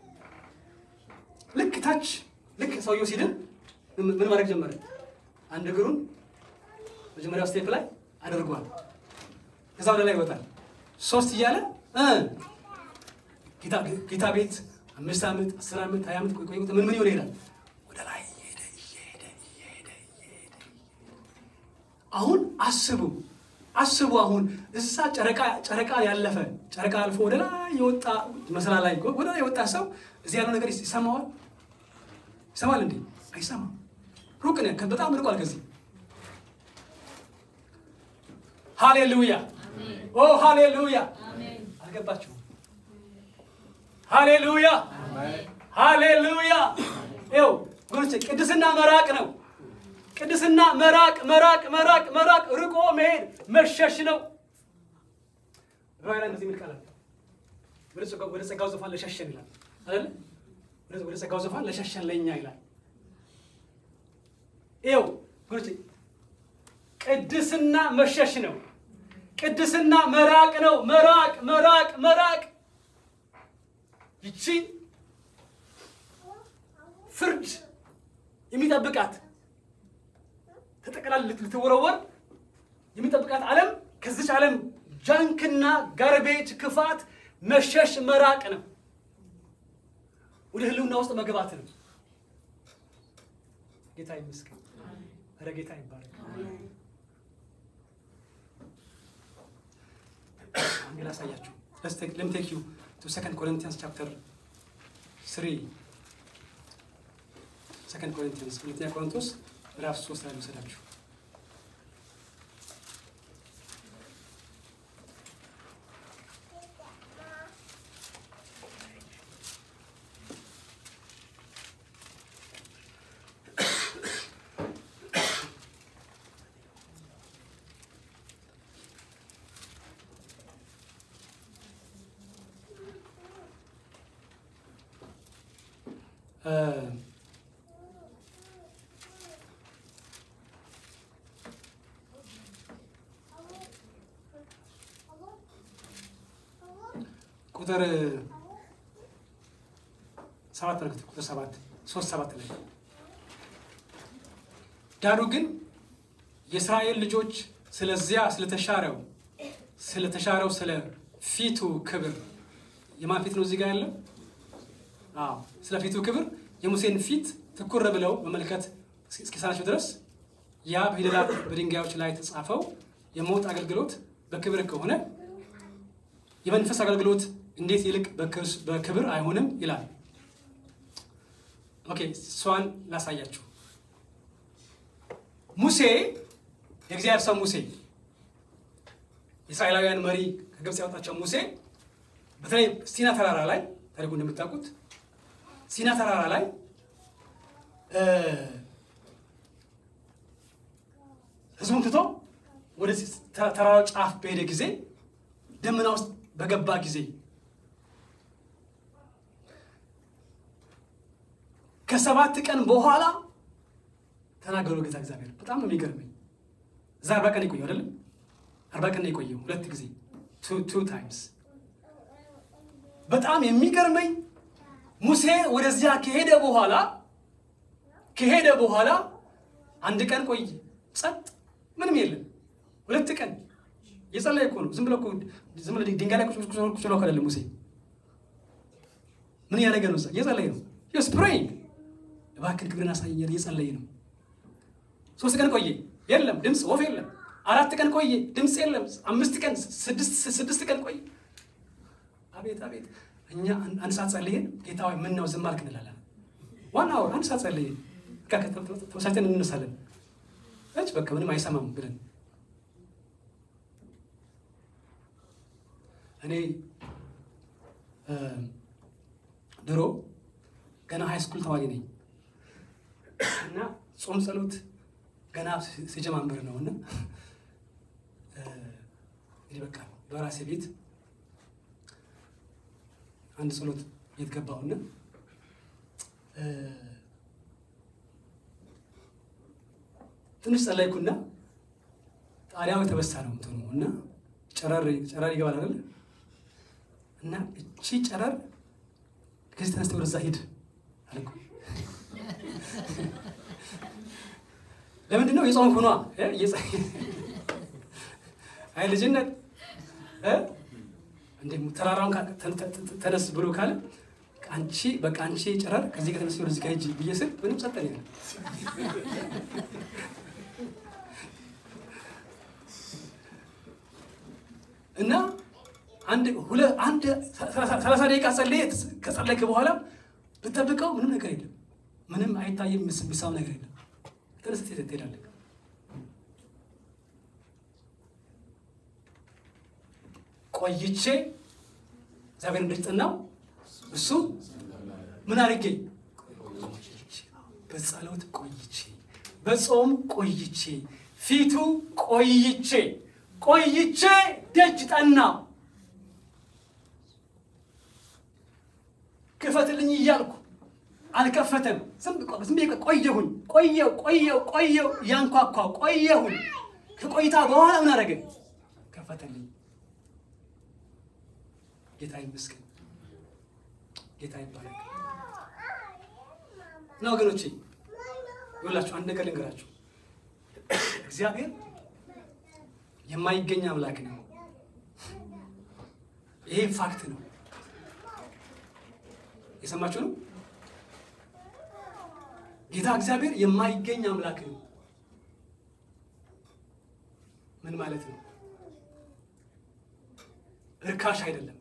ልክ ታች ልክ ሰውየው ሲድን ምን ማድረግ ጀመረ? አንድ እግሩን መጀመሪያው ስቴፕ ላይ አድርጓል። ከዛ ወደ ላይ ይወጣል። ሶስት እያለ ጌታ ቤት አምስት ዓመት አስር ዓመት ሀያ ዓመት ቆይ ምን ምን ይሆን ይሄዳል። ወደ ላይ እየሄደ እየሄደ እየሄደ እየሄደ አሁን አስቡ አስቡ አሁን እዛ ጨረቃ ጨረቃ ያለፈ ጨረቃ አልፎ ወደ ላይ የወጣ መሰላ ላይ ወደ ላይ የወጣ ሰው እዚህ ያለው ነገር ይሰማዋል? ይሰማል እንዴ? አይሰማም። ሩቅ ነው፣ በጣም ርቋል ከዚህ። ሃሌሉያ ኦ ሃሌሉያ። አልገባችሁም? ሃሌሉያ ሃሌሉያ። ይኸው ጎኖቼ ቅድስና መራቅ ነው። ቅድስና መራቅ መራቅ መራቅ መራቅ ርቆ መሄድ መሸሽ ነው። ዕብራውያን እንደዚህ የሚል ቃል አለ። ወደ ጸጋው ዙፋን ለሸሸን ይላል አይደል? ወደ ጸጋው ዙፋን ለሸሸን ለእኛ ይላል። ይኸው ጎኖቼ ቅድስና መሸሽ ነው። ቅድስና መራቅ ነው። መራቅ መራቅ መራቅ ይቺ ፍርድ የሚጠብቃት ተጠቅላል ልትወረወር የሚጠብቃት ዓለም ከዚች ዓለም ጃንክና ጋርቤጅ ክፋት መሸሽ መራቅ ነው። ወደ ህልውና ውስጥ መግባት ነው። ጌታ ይመስገን። ኧረ ጌታ ይባረክ። አንድ ላሳያችሁ። ለም ቴክ ዩ ቱ ሰከንድ ኮሪንቲያንስ ቻፕተር ስሪ ሰከንድ ኮሪንቲያንስ ሁለተኛ ቆሮንቶስ ምዕራፍ ሶስት ላይ ልውሰዳችሁ። ቁጥር ሰባት ተመልከቱ። ቁጥር ሰባት ሶስት ሰባት ላይ ዳሩ ግን የእስራኤል ልጆች ስለዚያ ስለተሻረው ስለተሻረው ስለ ፊቱ ክብር የማን ፊት ነው እዚህ ጋር ያለው? አዎ ስለ ፊቱ ክብር የሙሴን ፊት ትኩር ብለው መመልከት እስኪሳናቸው ድረስ ያ በፊደላት በድንጋዮች ላይ የተጻፈው የሞት አገልግሎት በክብር ከሆነ የመንፈስ አገልግሎት እንዴት ይልቅ በክብር አይሆንም ይላል። ኦኬ እሷን ላሳያችሁ። ሙሴ የእግዚአብሔር ሰው ሙሴ የእስራኤላውያን መሪ ከግብፅ ያወጣቸው ሙሴ በተለይ ሲና ተራራ ላይ ታሪኩ እንደምታውቁት ሲና ተራራ ላይ ህዝቡን ትቶ ወደ ተራራው ጫፍ በሄደ ጊዜ ደመና ውስጥ በገባ ጊዜ ከሰባት ቀን በኋላ ተናገሩ ጌታ እግዚአብሔር። በጣም ነው የሚገርመኝ። እዛ አርባ ቀን የቆየው አይደለም? አርባ ቀን የቆየው ሁለት ጊዜ ቱ ታይምስ። በጣም የሚገርመኝ ሙሴ ወደዚያ ከሄደ በኋላ ከሄደ በኋላ አንድ ቀን ቆይ ጸጥ፣ ምንም የለም። ሁለት ቀን የጸለየ እኮ ነው። ዝም ብሎ ዝም ብሎ ድንጋይ ላይ ቁጭ ብሎ አይደለም ሙሴ። ምን እያደረገ ነው? እየጸለየ ነው። ስ ፕሬይንግ እባክን ክብርን አሳየኝ እየጸለየ ነው። ሶስት ቀን ቆየ፣ የለም ድምፅ፣ ወፍ የለም። አራት ቀን ቆየ፣ ድምፅ የለም። አምስት ቀን ስድስት ቀን ቆየ። አቤት አቤት! እኛ አንድ ሰዓት ጸልየን ጌታ ሆይ ምን ነው ዝም አልክ እንላለን። ዋና ወር አንድ ሰዓት ጸልየን ተወሳይተን እንነሳለን። እች በቃ ምንም አይሰማም ብለን እኔ ድሮ ገና ሃይ ስኩል ተማሪ ነኝ እና ጾም ጸሎት ገና ሲጀማምር ነው እና እንግዲህ በቃ በራሴ ቤት አንድ ጸሎት ቤት ገባሁና ትንሽ ጸለይኩና ጣሪያው የተበሳ ነው እንትኑ እና ጨረር ጨረር ይገባል አይደል እና እቺ ጨረር ከዚህ ተነስተ ወደዛ ሂድ አልኩ። ለምንድን ነው የጾምኩ ነዋ። አይ ልጅነት እንደ ተራራውን ተነስ ብሎ ካለ አንቺ በቃ አንቺ ጨረር ከዚህ ከተነስ ወደዚህ ጋር ሂጂ ብዬ ስል ምንም ጸጠን ያለ እና አንድ ሁለት አንድ ሰላሳ ደቂቃ ጸልዬ ከጸለይክ በኋላ ብጠብቀው ምንም ነገር የለም። ምንም አይታይም። የሚሳብ ነገር የለም። ተነስተህ ትሄዳለህ። ቆይቼ እግዚአብሔር እንደጠናው እሱ ምን አድርጌ በጸሎት ቆይቼ በጾም ቆይቼ ፊቱ ቆይቼ ቆይቼ ደጅ ጠናው ክፈትልኝ እያልኩ አልከፈተም። ዝም ብዬ ቆየሁኝ። ቆየው ቆየው ቆየው ያንኳኳ ቆየሁኝ። ከቆይታ በኋላ ምን አደረገ? ከፈተልኝ። ጌታ ይመስገን። ጌታ ይባረክ። እና ወገኖቼ ይኸውላችሁ አንድ ነገር ልንገራችሁ። እግዚአብሔር የማይገኝ አምላክ ነው። ይሄ ፋክት ነው። የሰማችሁ ነው። ጌታ እግዚአብሔር የማይገኝ አምላክ ነው። ምን ማለት ነው? እርካሽ አይደለም።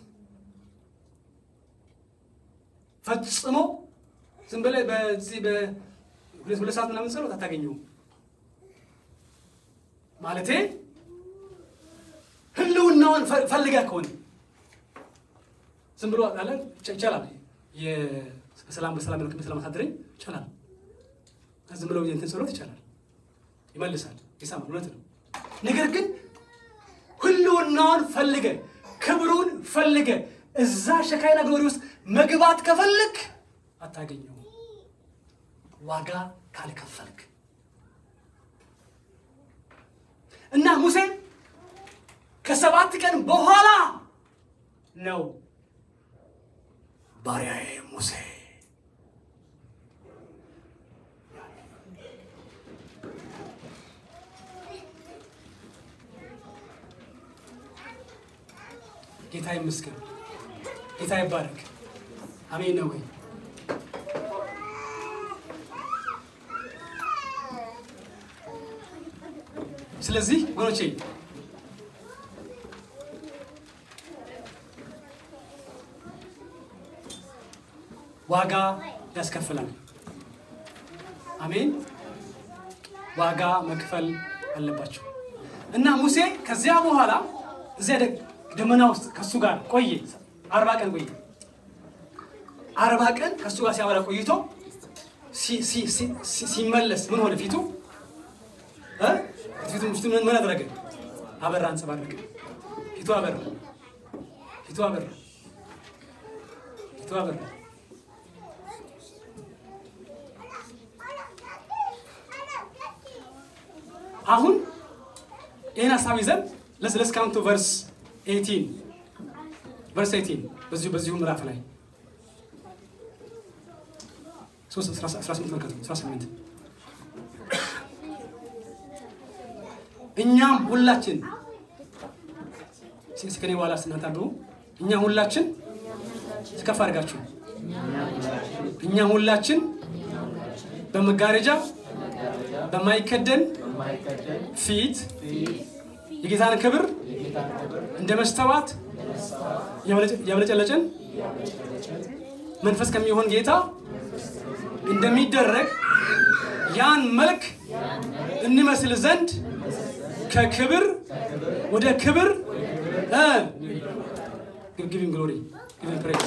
ፈጽሞ ዝም ብለህ በዚህ በሁለት ሁለት ሰዓት ምናምን ጸሎት አታገኘውም። ማለቴ ህልውናውን ፈልገህ ከሆነ ዝም ብሎ አለ ይቻላል። በሰላም በሰላም መልክ በሰላም አሳድረኝ ይቻላል። ዝም ብሎ እንትን ጸሎት ይቻላል፣ ይመልሳል፣ ይሰማል። እውነት ነው። ነገር ግን ህልውናውን ፈልገ ክብሩን ፈልገ እዛ ሸካይና ግሎሪ ውስጥ መግባት ከፈልግ አታገኘው፣ ዋጋ ካልከፈልክ እና ሙሴ ከሰባት ቀን በኋላ ነው ባሪያዬ ሙሴ ጌታ ይመስገን። ጌታ ይባረክ። አሜን ነው ወይ? ስለዚህ ወገኖቼ ዋጋ ያስከፍላል። አሜን። ዋጋ መክፈል አለባቸው እና ሙሴ ከዚያ በኋላ እዚያ ደመና ውስጥ ከእሱ ጋር ቆየ። አርባ ቀን ቆየ። አርባ ቀን ከእሱ ጋር ሲያወራ ቆይቶ ሲመለስ ምን ሆነ? ፊቱ ፊቱ ፊቱ ምን አደረገ? አበራ፣ አንጸባረቀ። ፊቱ አበራ፣ ፊቱ አበራ፣ ፊቱ አበራ። አሁን ይህን ሀሳብ ይዘን ለስ ካውንቱ ቨርስ 18 ቨርስ 18 በዚሁ በዚሁ ምዕራፍ ላይ 18 መልከቱ 18 እኛም ሁላችን ከኔ በኋላ ስናታብቡ እኛ ሁላችን ስከፍ አድርጋችሁ እኛ ሁላችን በመጋረጃ በማይከደን ፊት የጌታን ክብር እንደ መስተዋት ያብለጨለጭን መንፈስ ከሚሆን ጌታ እንደሚደረግ ያን መልክ እንመስል ዘንድ ከክብር ወደ ክብር ጊቪንግ ግሎሪ ጊቪንግ ፕሬዝ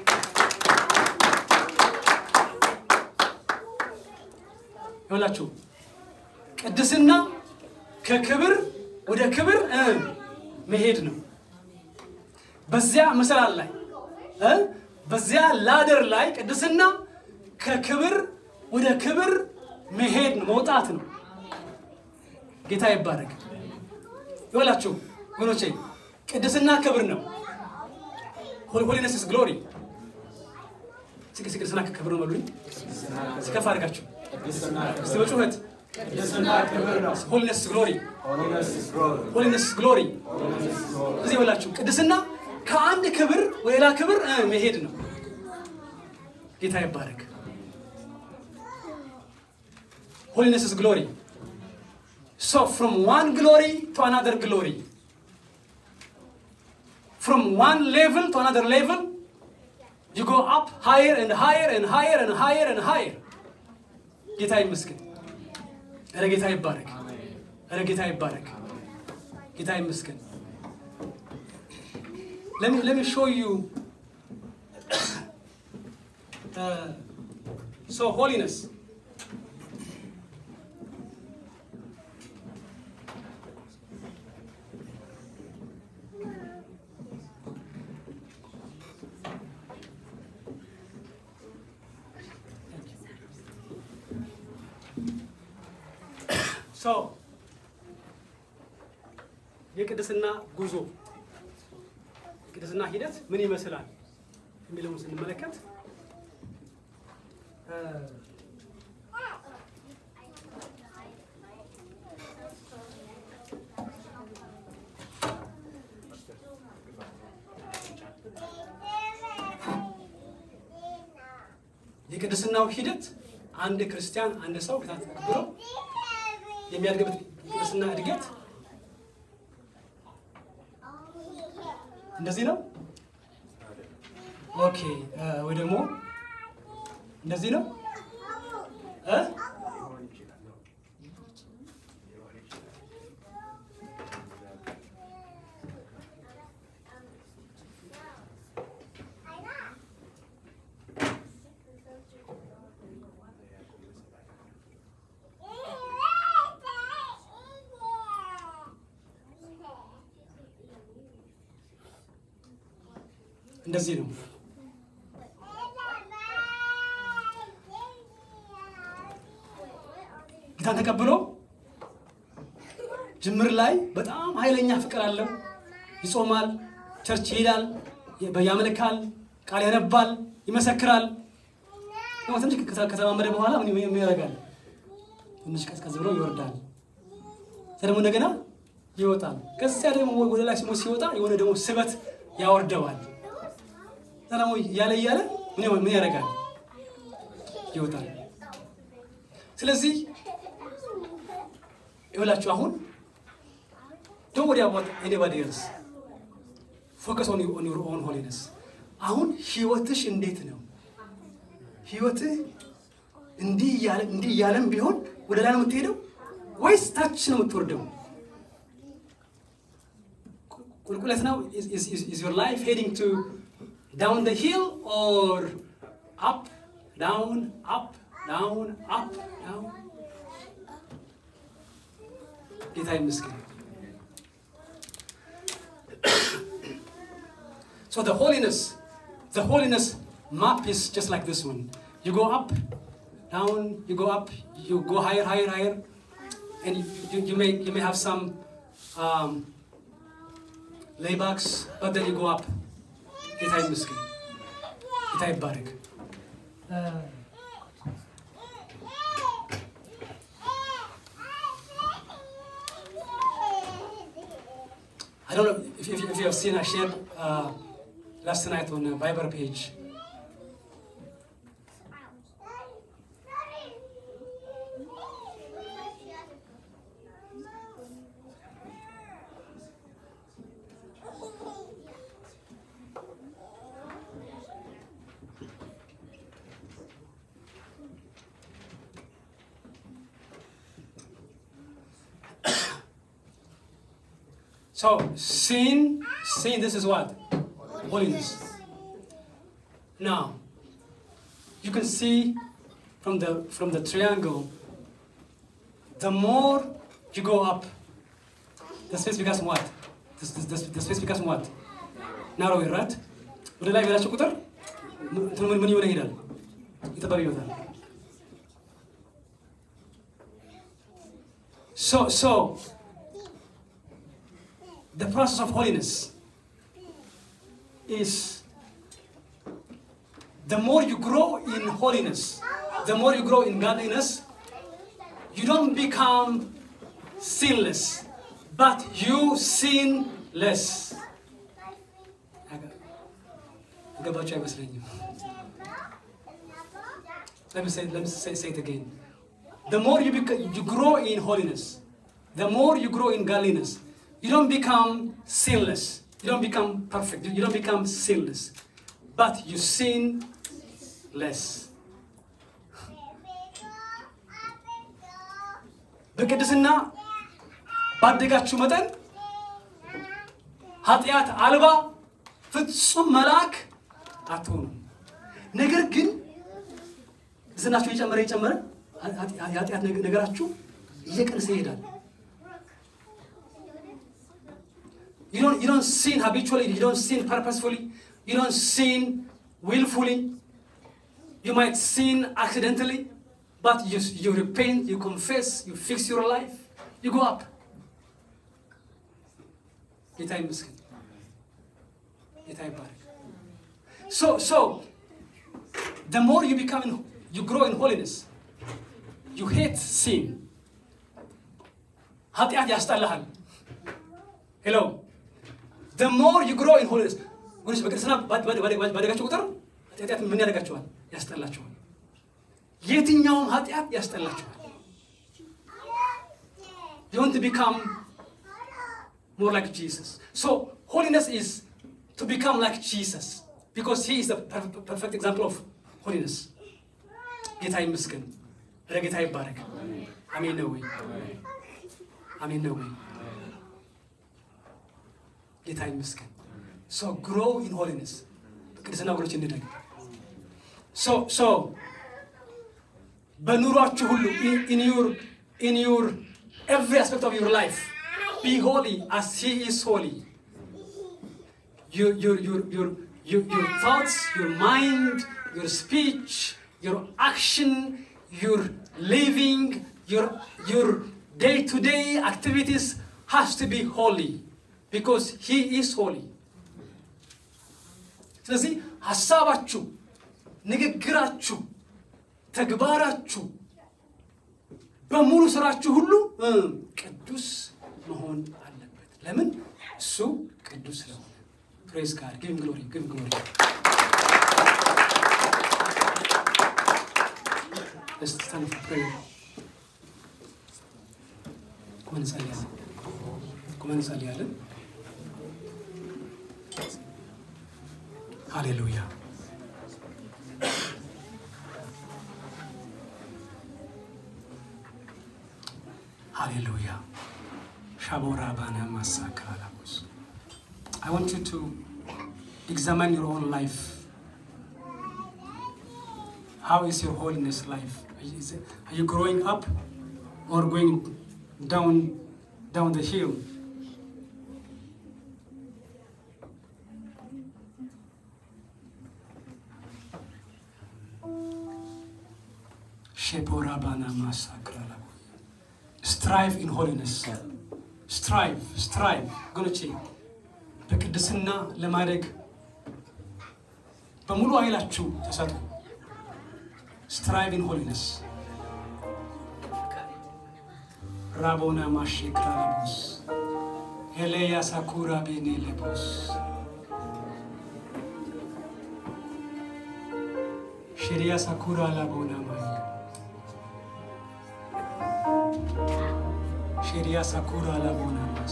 ይኸውላችሁ ቅድስና ከክብር ወደ ክብር መሄድ ነው። በዚያ መሰላል ላይ በዚያ ላደር ላይ ቅድስና ከክብር ወደ ክብር መሄድ ነው፣ መውጣት ነው። ጌታ ይባረክ። ይኸውላችሁ ወገኖቼ ቅድስና ክብር ነው። ሆሊነስ ኢዝ ግሎሪ። ቅድስና ክብር ነው በሉኝ። ስከፍ አድርጋችሁ እስቲ በጩኸት ሆሊነስ ግሎሪ ሆሊነስ ግሎሪ። እዚህ በላችሁ ቅድስና ከአንድ ክብር ወደ ሌላ ክብር መሄድ ነው። ጌታ ይባረክ። ሆሊነስ ኢዝ ግሎሪ ሶ ፍሮም ዋን ግሎሪ ቱ አናዘር ግሎሪ ፍሮም ዋን ሌቭል ቱ አናዘር ሌቭል ዩ ጎ አፕ ሃየር ኤንድ ሃየር ኤንድ ሃየር ኤንድ ሃየር ኤንድ ሃየር። ጌታ ይመስገን። ኧረ ጌታ ይባረክ። ኧረ ጌታ ይባረክ። ጌታ ይመስገን። let me let me show you uh, so holiness so የቅድስና ጉዞ የቅድስና ሂደት ምን ይመስላል የሚለውን ስንመለከት የቅድስናው ሂደት አንድ ክርስቲያን አንድ ሰው ጌታን ተቀብሎ የሚያድግበት ቅድስና እድገት እንደዚህ ነው። ኦኬ ወይ ደግሞ እንደዚህ ነው እ እንደዚህ ነው። ጌታን ተቀብሎ ጅምር ላይ በጣም ኃይለኛ ፍቅር አለው። ይጾማል፣ ቸርች ይሄዳል፣ ያመልካል፣ ቃል ያነባል፣ ይመሰክራል። ደግሞ ትንሽ ከተለማመደ በኋላ ምን ያደርጋል? ትንሽ ቀዝቀዝ ብሎ ይወርዳል። ደግሞ እንደገና ይወጣል። ከዚያ ደግሞ ወደ ላይ ሲሞ ሲወጣ የሆነ ደግሞ ስበት ያወርደዋል። ደግሞ እያለ እያለ ምን ይሆን- ምን ያደርጋል? ይወጣል። ስለዚህ ይኸውላችሁ አሁን ዶንት ወሪ አባውት ኤኒባዲ ኤልስ ፎከስ ኦን ዩር ኦን ሆሊነስ። አሁን ህይወትሽ እንዴት ነው? ህይወትህ እንዲህ እያለ እንዲህ እያለም ቢሆን ወደ ላይ ነው የምትሄደው ወይስ ታች ነው የምትወርደው? ቁልቁለት ነው? ኢዝ ዮር ላይፍ ሄዲንግ ቱ ዳውን ደ ሂል ኦር አፕ ዳውን አፕ ዳውን አፕ ዳውን? ጌታ ይመስገን። So the holiness, the holiness map is just like this one. You go up, down, you go up, you go higher, higher, higher, and you, you, you may you may have some um, laybacks, but then you go up. ጌታ ይመስገን። ጌታ ይባረክ። I don't know if, if, if you have seen, I shared uh, last night on a Viber page. So sin, sin. This is what holiness. Now, you can see from the from the triangle. The more you go up, the space becomes what? The, the, the, the space becomes what? Narrow, right? ወደ ላይ በላቸው ቁጥር እንትኑ ምን ምን እየሆነ ይሄዳል? እየጠበበ ይወጣል። So so the process of holiness is the more you grow in holiness, the more you grow in godliness, you don't become sinless, but you sin less. ገባችሁ አይመስለኝም። Let me say, let me say, say it again. The more you, bec- you grow in holiness, the more you grow in godliness, you don't become sinless. You don't become perfect. You don't become sinless. But you sin less. በቅድስና ባደጋችሁ መጠን ኃጢአት አልባ ፍጹም መልአክ አትሆኑም። ነገር ግን ዝናችሁ እየጨመረ እየጨመረ የኃጢአት ነገ- ነገራችሁ እየቀነሰ ይሄዳል። You don't, you don't sin habitually, you don't sin purposefully, you don't sin willfully. You might sin accidentally, but you, you repent, you confess, you fix your life, you go up. ጌታ ይመስገን። ጌታ ይባረክ። So, so, the more you become, in, you grow in holiness, you hate sin. ኃጢአት ያስጠላሃል። ሄሎ the more you grow in holiness ወይስ በቅድስና ባደጋችሁ ቁጥር ኃጢአት ምን ያደርጋችኋል? ያስጠላችኋል። የትኛውም ኃጢአት ያስጠላችኋል። You want to become more like Jesus. So holiness is to become like Jesus because he is the perf- perfect example of holiness. ጌታ ይመስገን። ኧረ ጌታ ይባረክ። አሜን ነው ወይ? አሜን ነው ወይ? ጌታ ይመስገን። So grow in holiness. በቅድስና ወገኖች እንደግ። So so በኑሯችሁ ሁሉ in, in your in your every aspect of your life be holy as he is holy. Your your your your your, your thoughts, your mind, your speech, your action, your living, your your day-to-day activities has to be holy because he is holy. ስለዚህ ሀሳባችሁ፣ ንግግራችሁ፣ ተግባራችሁ በሙሉ ስራችሁ ሁሉ እ ቅዱስ መሆን አለበት። ለምን? እሱ ቅዱስ ስለሆነ። Praise God. Give him glory. Give him glory. Let's stand for prayer. ቁመን እንጸልያለን። ቁመን እንጸልያለን። ሃሌሉያ ሃሌሉያ ሻቦራ ባና ማሳክራላቦስ I want you to examine your own life. How is your holiness life? Is it- Are you growing up or going down down the hill? Shepora bana masakrala. Strive in holiness. ስትራይቭ ስትራይቭ ጎኖቼ በቅድስና ለማደግ በሙሉ ኃይላችሁ ተሰጡ። ስትራይቭ ኢን ሆሊነስ ራቦና ማሼክራቦስ ኤሌያ ሳኩራ ቤኔ ሌቦስ ሽሪያ ሳኩራ ላቦና ማያ ሽሪያ ሳኩራ ላቦና ማስ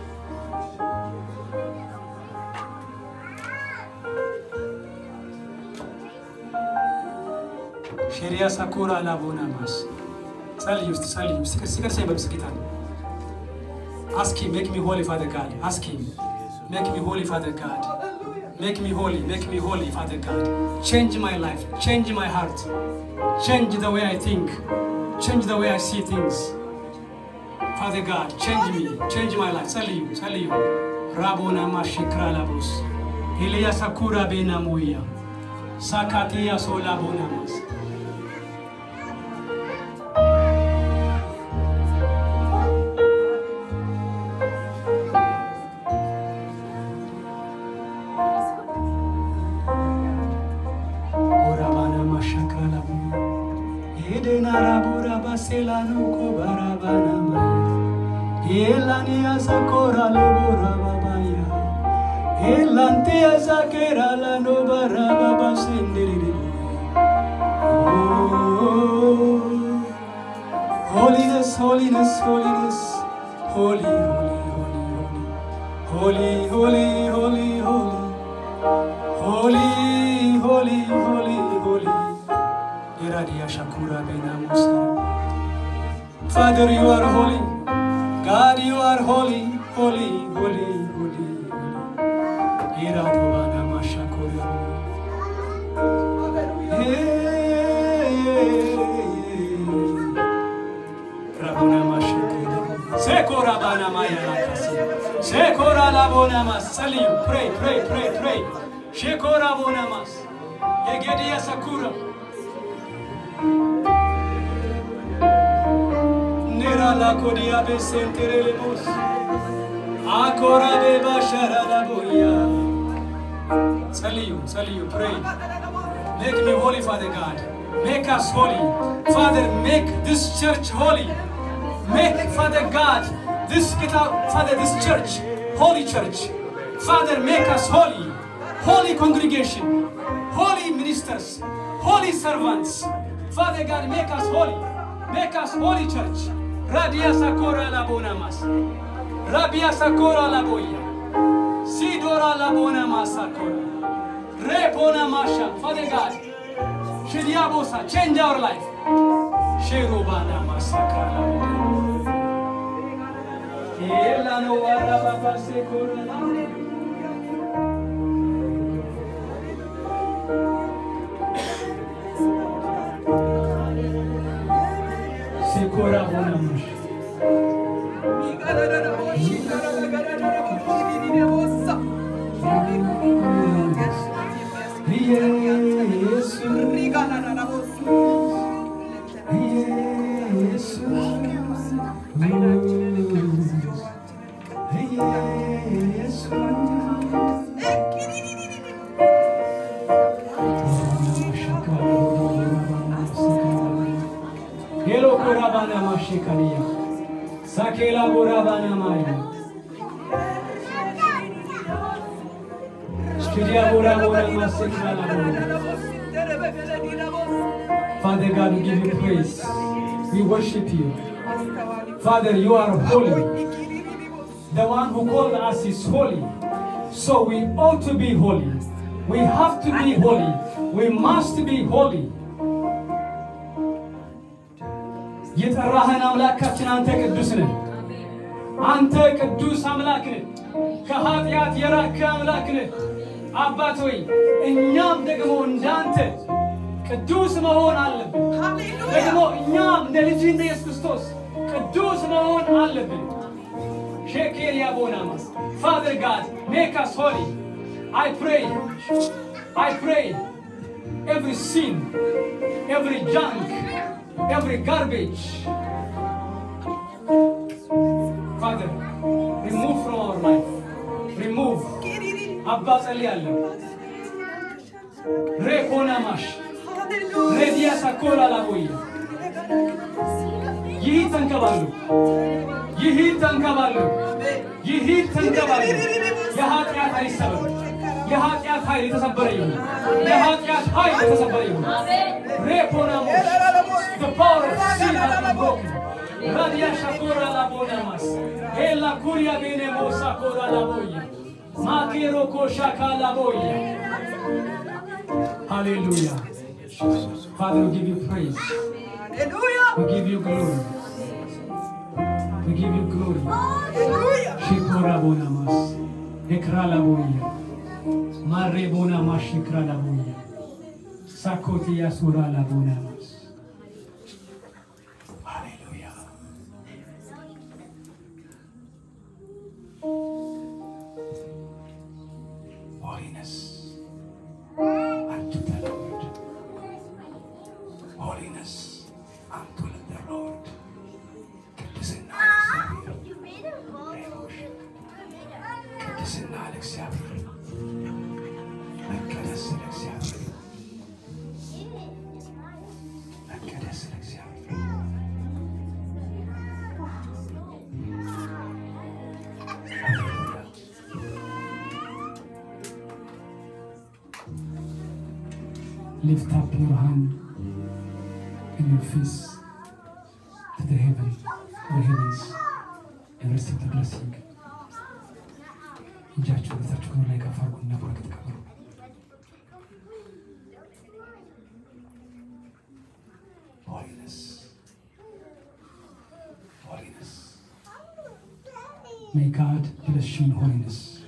ሽሪያ ሳኩራ ላቦና ማስ ጸልይ ውስጥ ጸልይ ውስጥ ሲቀርሰኝ በምስ ጌታ ነው Ask him, make me holy, Father God. Ask him, make me holy, Father God. Make me holy, make me holy, Father God. Change my life, change my heart, change the way I think, change the way I see things. Father God, change me, change my life. Tell you, tell you. Rabona mashikra labos. Ilya sakura bena moya. Sakatia sola bonamas. Orabana mashakra labu. Edena rabura baselano ko barabana maya. Elani asakora lebora babaya. Elanti asakera la no baraba basendiri. Oh, holiness, holiness, holiness, holy, holy, holy, holy, holy, holy, holy. Holy, holy, holy, holy. Iradia Shakura Benamusa. Father, you are holy. God, you are holy, holy, holy, holy, holy. Iradovana Mashakura. Rabona Mashakura. Sekora Bana Maya Lakasi. Sekora Labona Mas. Salim, pray, pray, pray, pray. Shekora Bonamas. Yegedia Sakura. Nera la kodia be sentere le bus. Akora be bashara la boya. Saliyu, Saliyu, pray. Make me holy, Father God. Make us holy. Father, make this church holy. Make, Father God, this get out, Father, this church, holy church. Father, make us holy. Holy congregation, holy ministers, holy servants. Father God, make us holy. Make us holy church. Radia Sakora la bonamas. Rabia Sakora la boya. Sidora la bonamas Sakora. Repona masha. Father God, Shidiabosa, change our life. Sherubana masakara. Ela no warababa sekora. Sekora bonamas. Yesu, Yesu, Yesu. Hello Korabana Mashikania. Sakela Borabana Maya. Shidiabora Bora Masekala Father God, we give you praise. We worship you. Father, you are holy. The one who called us is holy. So we ought to be holy. We have to be holy. We must be holy. የጠራህን አምላካችን አንተ ቅዱስ ነህ። አንተ ቅዱስ አምላክ ነህ። ከኃጢአት የራቅህ አምላክ ነህ። አባት ሆይ እኛም ደግሞ እንዳንተ ቅዱስ መሆን አለብን። ደግሞ እኛም እንደ ልጅ እንደ ኢየሱስ ክርስቶስ ቅዱስ መሆን አለብን። ሼኬሪያ ቦናማስ ፋዘር ጋድ ሜክ አስ ሆሊ አይ ፕሬይ አይ ፕሬይ ኤቭሪ ሲን ኤቭሪ ጃንክ ኤቭሪ ጋርቤጅ ፋዘር ሪሙቭ ፍሮም አወር ላይፍ ሪሙቭ አባ ጸልያለሁ ሬኮናማሽ ሬዲያ ሳኮላ ላቦየ ይህ ተንከባሉ ይህ ተንከባሉ ይህ ተንከባሉ የኃጢአት ኃይል ይሰበር የኃጢአት ኃይል የተሰበረ ይሁን የኃጢአት ኃይል የተሰበረ ይሁን ሬኮናሞሽ the power of sin has been broken radia shakora la bonamas ella curia bene mosa cora la boya makero koshaka la boya hallelujah father we give you praise we give you glory we give you glory shikora bonamas ekra la boya mare bonamas shikra la boya sakoti yasura la bonamas hallelujah holiness unto the Lord. Holiness unto the Lord. ቅድስና ቅድስና ለእግዚአብሔር መቀደስ ለእግዚአብሔር መቀደስ ለእግዚአብሔር ሃሌሉያ Lift up your hand and your face to the heaven, the heavens, and receive the blessing. እጃችሁ በታችሁ ላይ ከፍ አድርጉና በረከት ቀበሉ። Holiness. Holiness. May God bless you in holiness.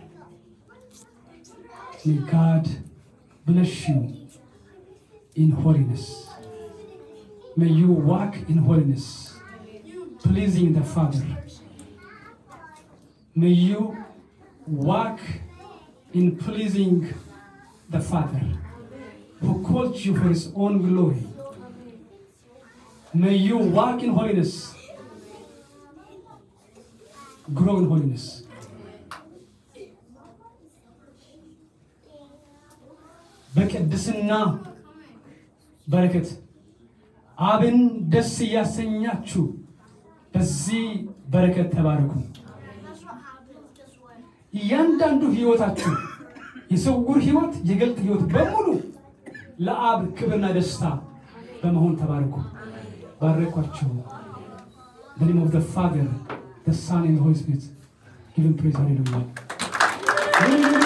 May God bless you in holiness. May you walk in holiness, pleasing the Father. May you walk in pleasing the Father who called you for his own glory. May you walk in holiness, grow in holiness. በቅድስና በረከት አብን ደስ እያሰኛችሁ በዚህ በረከት ተባረኩ። እያንዳንዱ ህይወታችሁ የስውር ህይወት፣ የግልጥ ህይወት በሙሉ ለአብ ክብርና ደስታ በመሆን ተባረኩ። ባረኳቸው። The name of the Father, the Son, and the Holy Spirit. Give him praise. Hallelujah.